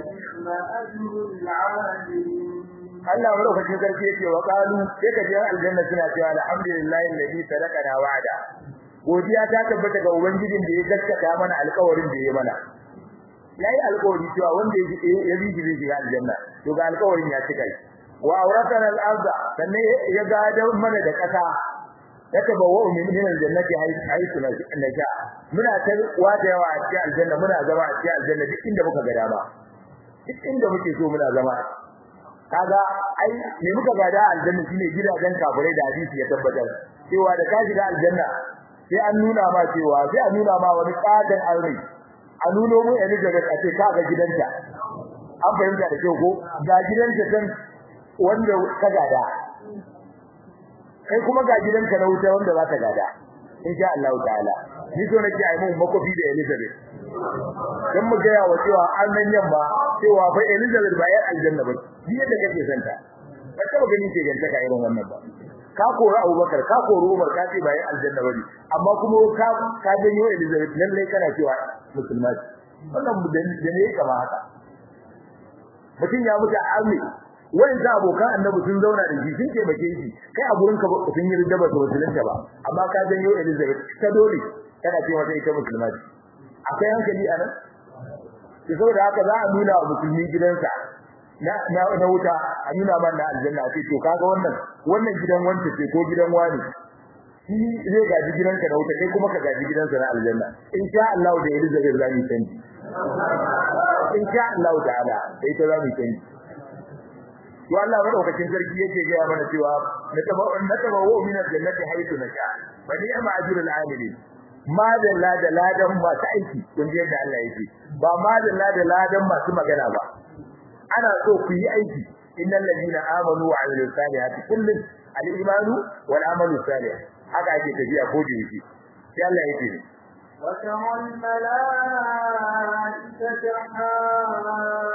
أجر العاملين Allah madaukakin sarki yake wa qalu sai ka je aljanna suna cewa alhamdulillahi alladhi sadaqana wa'ada godiya ta tabbata ga ubangijin da ya gaskata mana alƙawarin da ya mana yayi alƙawari cewa wanda ya bi shi zai aljanna to ga alƙawarin ya cika shi wa awratana al-ardh sannan ya gada mana da ƙasa yaka bawo min min aljannati haythu nasha muna ta wata yawa a cikin aljanna muna zama a cikin aljanna duk inda muka ga dama duk inda muke so muna zama kaga ai me muka gada aljanna shine gidajen kafirai da hadisi ya tabbatar cewa da ka shiga aljanna sai an nuna ma cewa sai an nuna ma wani kadan alri a nuno mu Elizabeth a ce kaga gidanta an fahimta da kyau ko ga gidanta can wanda ka gada kai kuma ga gidanka na wuta wanda za ka gada insha Allah ta'ala ni so nake ai mun makofi da Elizabeth dan mu ga yawa cewa an nan yamma cewa fa Elizabeth ba yar aljanna ba shi yadda kake santa ba taba ganin ce ganta ka irin wannan ba ka kori Abubakar ka kori Umar ka ce ba yar aljanna ba amma kuma ka ka janyo Elizabeth lalle kana cewa musulma ce wannan da ne kama haka mutum ya mutu a army wani da abokan annabi sun zauna da shi sun taimake shi kai a gurin ka sun yi ridda ba su musulunta ba amma ka janyo Elizabeth ta dole kana ce mata ita musulma ce akwai hankali a nan to saboda haka za a nuna wa musulmi gidansa na na na wuta a nuna man na aljanna ce to kaga wannan wannan gidan wanda ce ko gidan wani shi zai gaji gidanka na wuta kai kuma ka gaji gidansa na aljanna insha Allah da Elizabeth za mu canji insha Allah ta'ala sai ta za mu canji to Allah madaukakin sarki yake ga mana cewa na taba na taba wa min aljannati haythu nasha fa ni'ma ajrul amilin ma da la da ladan masu aiki kun ji yadda Allah yake ba ma da la da ladan masu magana ba ana so ku yi aiki innal ladina amanu wa amilus salihati kullun al-imanu wal amalu salih haka ake tafiya ko da yake sai Allah yake وترى الملائكة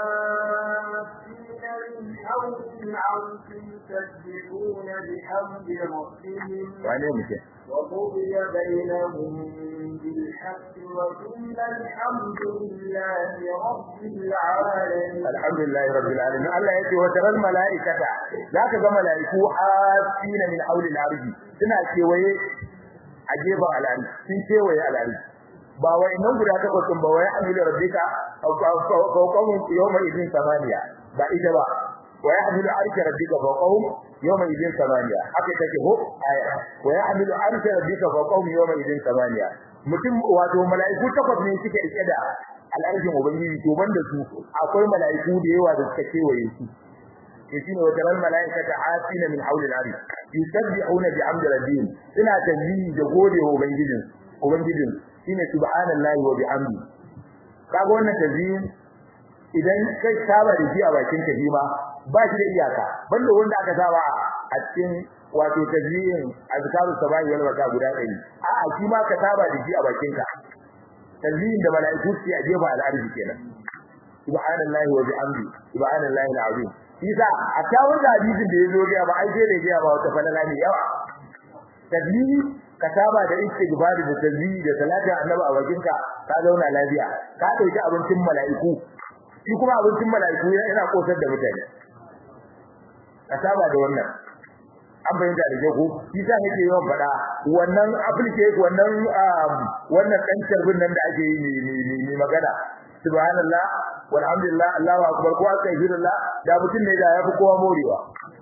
حافين من حول العرش يسبحون بحمد ربهم wane muke وقضي بينهم بالحق وقيل الحمد لله رب العالمين alhamdulillahi rabbil alamin Allah yake wa taral malaikata zaka ga malaiku asina min hawli al-ardi suna kewaye a gefen al-ardi sun kewaye al-ardi ba wai nan guda takwas ba wai amilu rabbika fawqahum yawma idin samaniya ba ita ba wa yahmilu arsha rabbika fawqahum yawma idin samaniya haka take ho aya wa yahmilu arsha rabbika fawqahum yawma idin samaniya mutum wato mala'iku takwas ne suke rike da al'arshin ubangiji to banda su akwai mala'iku da yawa da suka kewaye su ke shine wa taral mala'ikata asina min hawli al-arsh yusabbihuna bi amdi rabbihim suna tasbihi da gode wa ubangijin ubangijin shine subhanallahi wa bihamdi kaga wannan tasbihin idan kai saba da shi a bakin ka shi ma ba shi da iyaka banda wanda aka saba a cikin wato tasbihin azkaru sabahi wal wata guda ɗari a'a shi ma ka saba da shi a bakin ka tasbihin da mala'iku su a jefa al'arshi kenan subhanallahi wa bihamdi subhanallahi alazim isa a tawon da hadisin da yazo ga ba ai sai da ga ba wata falala ne yawa tasbihi ka saba da istighfar da tasbihi da salatin annabi a bakin ka ka zauna lafiya ka dauki abincin mala'iku shi kuma abincin mala'iku yana kosar da mutane ka saba da wannan an bayyana da jago shi sa nake yawan faɗa wannan application wannan wannan dan tarbin nan da ake yi ne ne magana subhanallah walhamdulillah allahu akbar ko astaghfirullah da mutum ne da yafi kowa morewa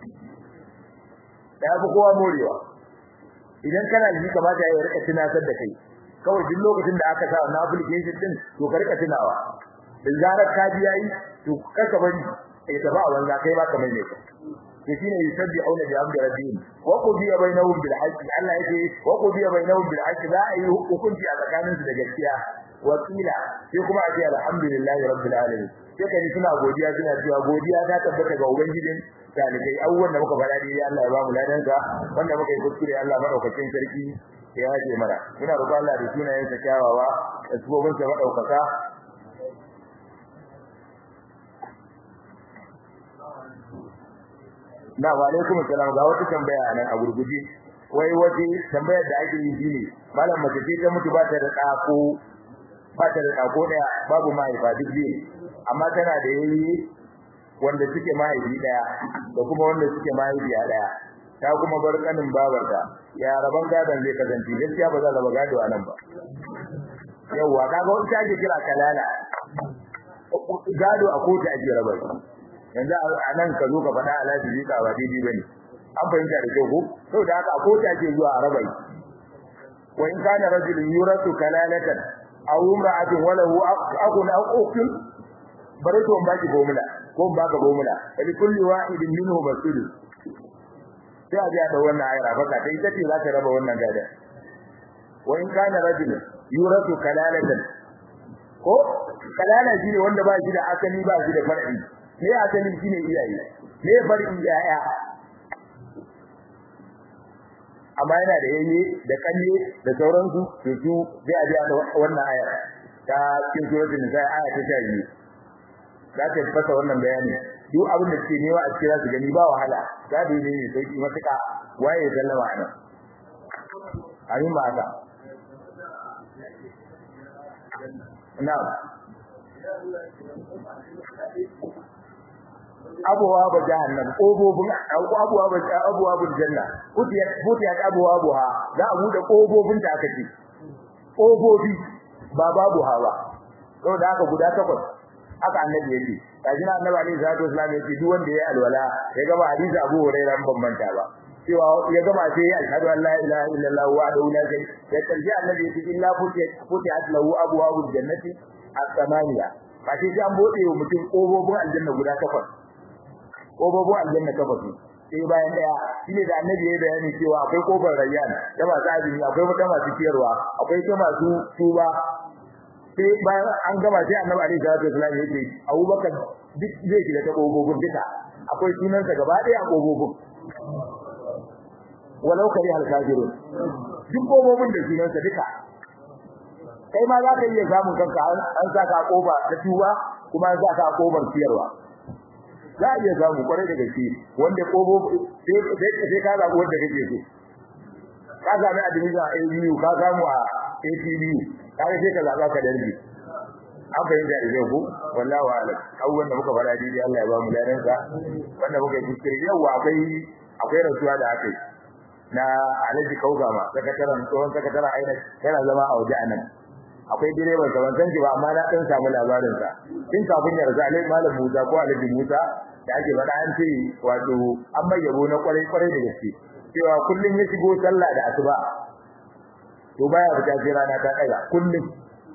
da yafi kowa morewa idan kana ji kamata ya rika tunatar da kai kawai duk lokacin da aka sa wannan application din to ka rika tunawa da zarar ka ji yayi to kaka bari sai ta ba wanda kai ba kamar ne ka shine yusabbi'una bi amri rabbihim wa qudiya bainahum bil haqq Allah yake wa qudiya bainahum bil haqq za a yi hukunci a tsakaninsu da gaskiya wa qila sai kuma a ce alhamdulillahi rabbil alamin sai kai suna godiya suna cewa godiya ta tabbata ga ubangijin talibai abubuwan da muka faɗa dai Allah ya ba mu ladan ka wanda muka yi kuskure Allah madaukakin sarki ya yaje mana ina roƙon Allah da sunayen sa kyawawa da subobin sa madaukaka na wa alaikum assalam ga wata tambaya nan a gurguje wai wace tambayar da ake yi shine malam mace ce ta mutu ba ta da tsako ba ta da tsako daya babu mahaifa duk biyu amma tana da yayi wanda suke mahaifi daya da kuma wanda suke mahaifiya daya ta kuma bar kanin babarta ya raban gadon zai kasance gaskiya ba za ta gado a nan ba yawwa kaga wata ake kira kalala gado a kotu ake rabar yanzu a nan ka zo ka faɗa alaji zai ka ba daidai bane an fahimta da kyau ko saboda haka a kotu ake zuwa a rabai wa in kana rajulun yuratu kalalatan aw imra'atun wa lahu akhun aw ukhtun bare to ba ki gomula ko ba ka gomula ali kulli wahidin minhu mas'ul sai a ga da wannan ayar baka dai tace za ta raba wannan gada wa in kana rajulun yuratu kalalatan ko kalala shine wanda ba shi da asali ba shi da far'i me asali shine iyaye me far'i yaya amma yana da yayye da kalle da sauransu to su zai aje da wannan aya ta cikin suratul nisa aya ta 12 za ta fasa wannan bayani duk abin da suke nema a cikin za su gani ba wahala za da yi ne sauki matuƙa waye ya sallama a nan amin ba haka na'am abuwa ba jahannam kobobin abuwa ba abuwa ba janna kutiyat kutiyat abuwa buha za a bude kobobin ta aka ce kobobi ba babu hawa saboda haka guda takwas haka annabi yake kaji annabi alaihi salatu wasallam yake duk wanda ya alwala ya gama hadisi Abu Hurairah ban manta ba cewa ya gama sai ya ashhadu an la ilaha illallah wa la ilaha illa ya kalli annabi yake illa futiyat futiyat lahu abwabul jannati as-samaniya ba sai an bude wa mutum kobobin aljanna guda takwas kobobin aljanna takwas sai bayan daya shine da annabi ya bayani cewa akwai kofar rayyan ta masu azumi akwai wata masu ciyarwa akwai ta masu tuba sai bayan an gama sai annabi alaihi salatu wasallam yake Abubakar duk zai shiga ta kobobin duka akwai sunansa gaba daya a kobobin walau kari al-kafirun duk kobobin da sunansa duka kai ma za ka iya samun kanka an saka koba ta tuba kuma an saka kobar ciyarwa za a iya samu kwarai da gaske wanda kobo sai ka zaɓi wanda kake so ka sami admission a ABU ka samu a ATBU ka sai ka zaɓa ka darbi an fahimta da zai ku wallahu alam abubuwan da muka faɗa daidai Allah ya ba mu ladan sa wanda muka yi kuskure yawa akwai akwai rasuwa da aka yi na Alhaji Kaugama sakataren tsohon sakataren aina yana zama a waje anan akwai direban sa ban san shi ba amma na dan samu labarin sa tun kafin ya rasu Alhaji Malam Musa ko Alhaji Musa da ake faɗa an ce wato an mai yabo na kwarai kwarai da gaske cewa kullum ya shigo sallah da asuba to baya fita sai rana ta daga kullum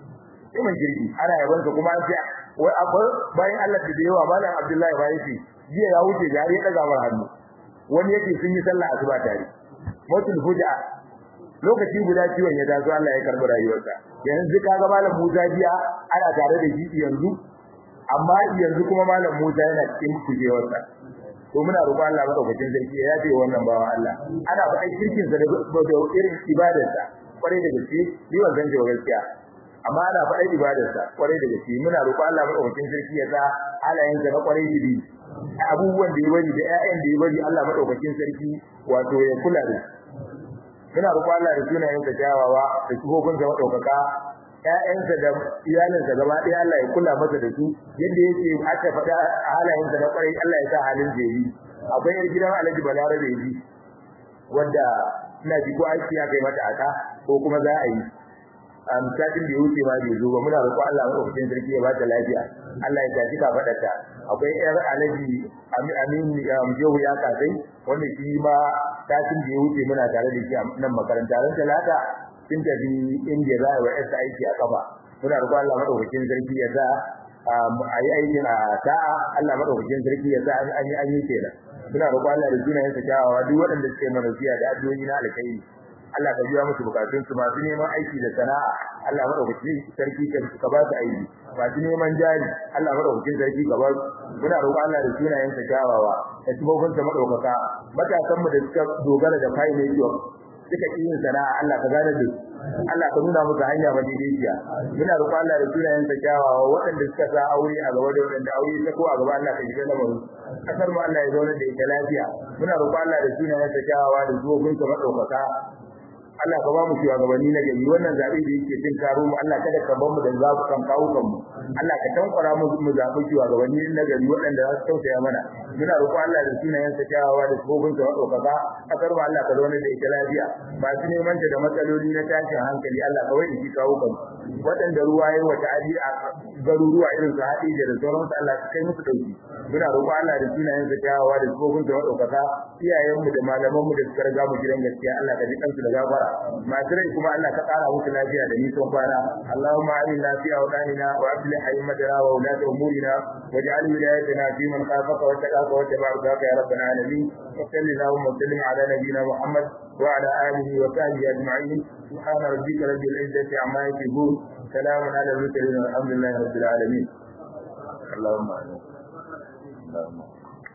imin jirgi ana yaban sa kuma an ce wai akwai bayan Allah da yawa Malam Abdullahi ba yake jiya ya wuce jari ya daga mar hannu wani yake sun yi sallah asuba tare mutul fuja lokaci guda ciwon ya taso Allah ya karbi rayuwarsa yanzu kaga malam Musa jiya ana tare da shi yanzu amma yanzu kuma malam Musa yana cikin kujewarsa to muna roƙon Allah madaukakin sarki ya yafe wannan bawa Allah ana faɗa kirkin sa da irin ibadarsa kwarai da gaske ni ban san cewa gaskiya amma ana faɗa ibadarsa kwarai da gaske muna roƙon Allah madaukakin sarki ya sa halayensa na kwarai da abubuwan da ya bari da ƴaƴan da ya bari Allah madaukakin sarki wato ya kula da muna roƙon Allah da sunayen sa kyawawa da sifofin sa madaukaka ƴaƴansa da iyalinsa gaba ɗaya Allah ya kula masa da su yadda yake aka faɗa halayensa na kwarai Allah ya sa halin jebi akwai yar gidan Alhaji Balarabe yi wanda ina ji ko aiki ya kai mata aka ko kuma za a yi am satin da ya wuce ma bai zo ba muna roƙon Allah madaukakin sarki ya bata lafiya Allah ya tafi kafadarta akwai yar Alhaji Amin Jehu ya kasai wanda shi ma satin da ya wuce muna tare da shi a nan makaranta ran talata sun tafi inda za a yi wa aiki a kafa muna roƙon Allah madaukakin sarki ya sa a yi aikin a sa'a Allah madaukakin sarki ya sa an yi an yi kenan muna roƙon Allah da sunayen sa kyawawa duk waɗanda suke mana fiya da addu'o'i na alkhairi Allah ka biya musu bukatun su masu neman aiki da sana'a Allah madaukakin sarki ka ba su aiki masu neman jari Allah madaukakin sarki ka ba su muna roƙon Allah da sunayen sa kyawawa da tubobin sa madaukaka matasan mu da suka dogara da kai ne yiwa suka yi yin sana'a Allah ka gane da Allah ka nuna musu hanya madaidaiciya muna roƙon Allah da sunayen sa kyawawa waɗanda suka sa aure a gaba da waɗanda aure ta ko a gaba Allah ka shiga lamarin kasar mu Allah ya zauna da ita lafiya muna roƙon Allah da sunayen sa kyawawa da zuwobin sa madaukaka Allah ka ba mu shugabanni na gari wannan zabe da yake cin karo mu Allah kada ka bar mu da zabu kan kawo kan mu Allah ka tankwara mu mu zabi shugabanni na gari waɗanda za su tausaya mana muna roƙo Allah da sunayen sa kyawawa da tsofin sa wadokaka kasar mu Allah ka zauna da ita lafiya ba su neman ta da matsaloli na tashin hankali Allah ka wai shi kawo kan waɗanda ruwa yayi wata adi a garuruwa irin su haɗi da sauran su Allah ka kai musu dauki muna roƙo Allah da sunayen sa kyawawa da tsofin sa wadokaka iyayen mu da malaman mu da suka riga mu gidan gaskiya Allah ka ji kansu da gafara masu rai kuma Allah ka ƙara musu lafiya da nisan kwana Allahumma aminna fi awdanina wa aslih haymatana wa ulata umurina waj'al wilayatina fi man khafaka wa taqaka wa tabaraka ya rabbal alamin wa sallallahu wa sallim ala nabiyyina Muhammad wa ala alihi wa sahbihi ajma'in subhana rabbika rabbil izzati amma yasifun salamun ala al-mursalin walhamdulillahi rabbil alamin Allahumma amin Allahumma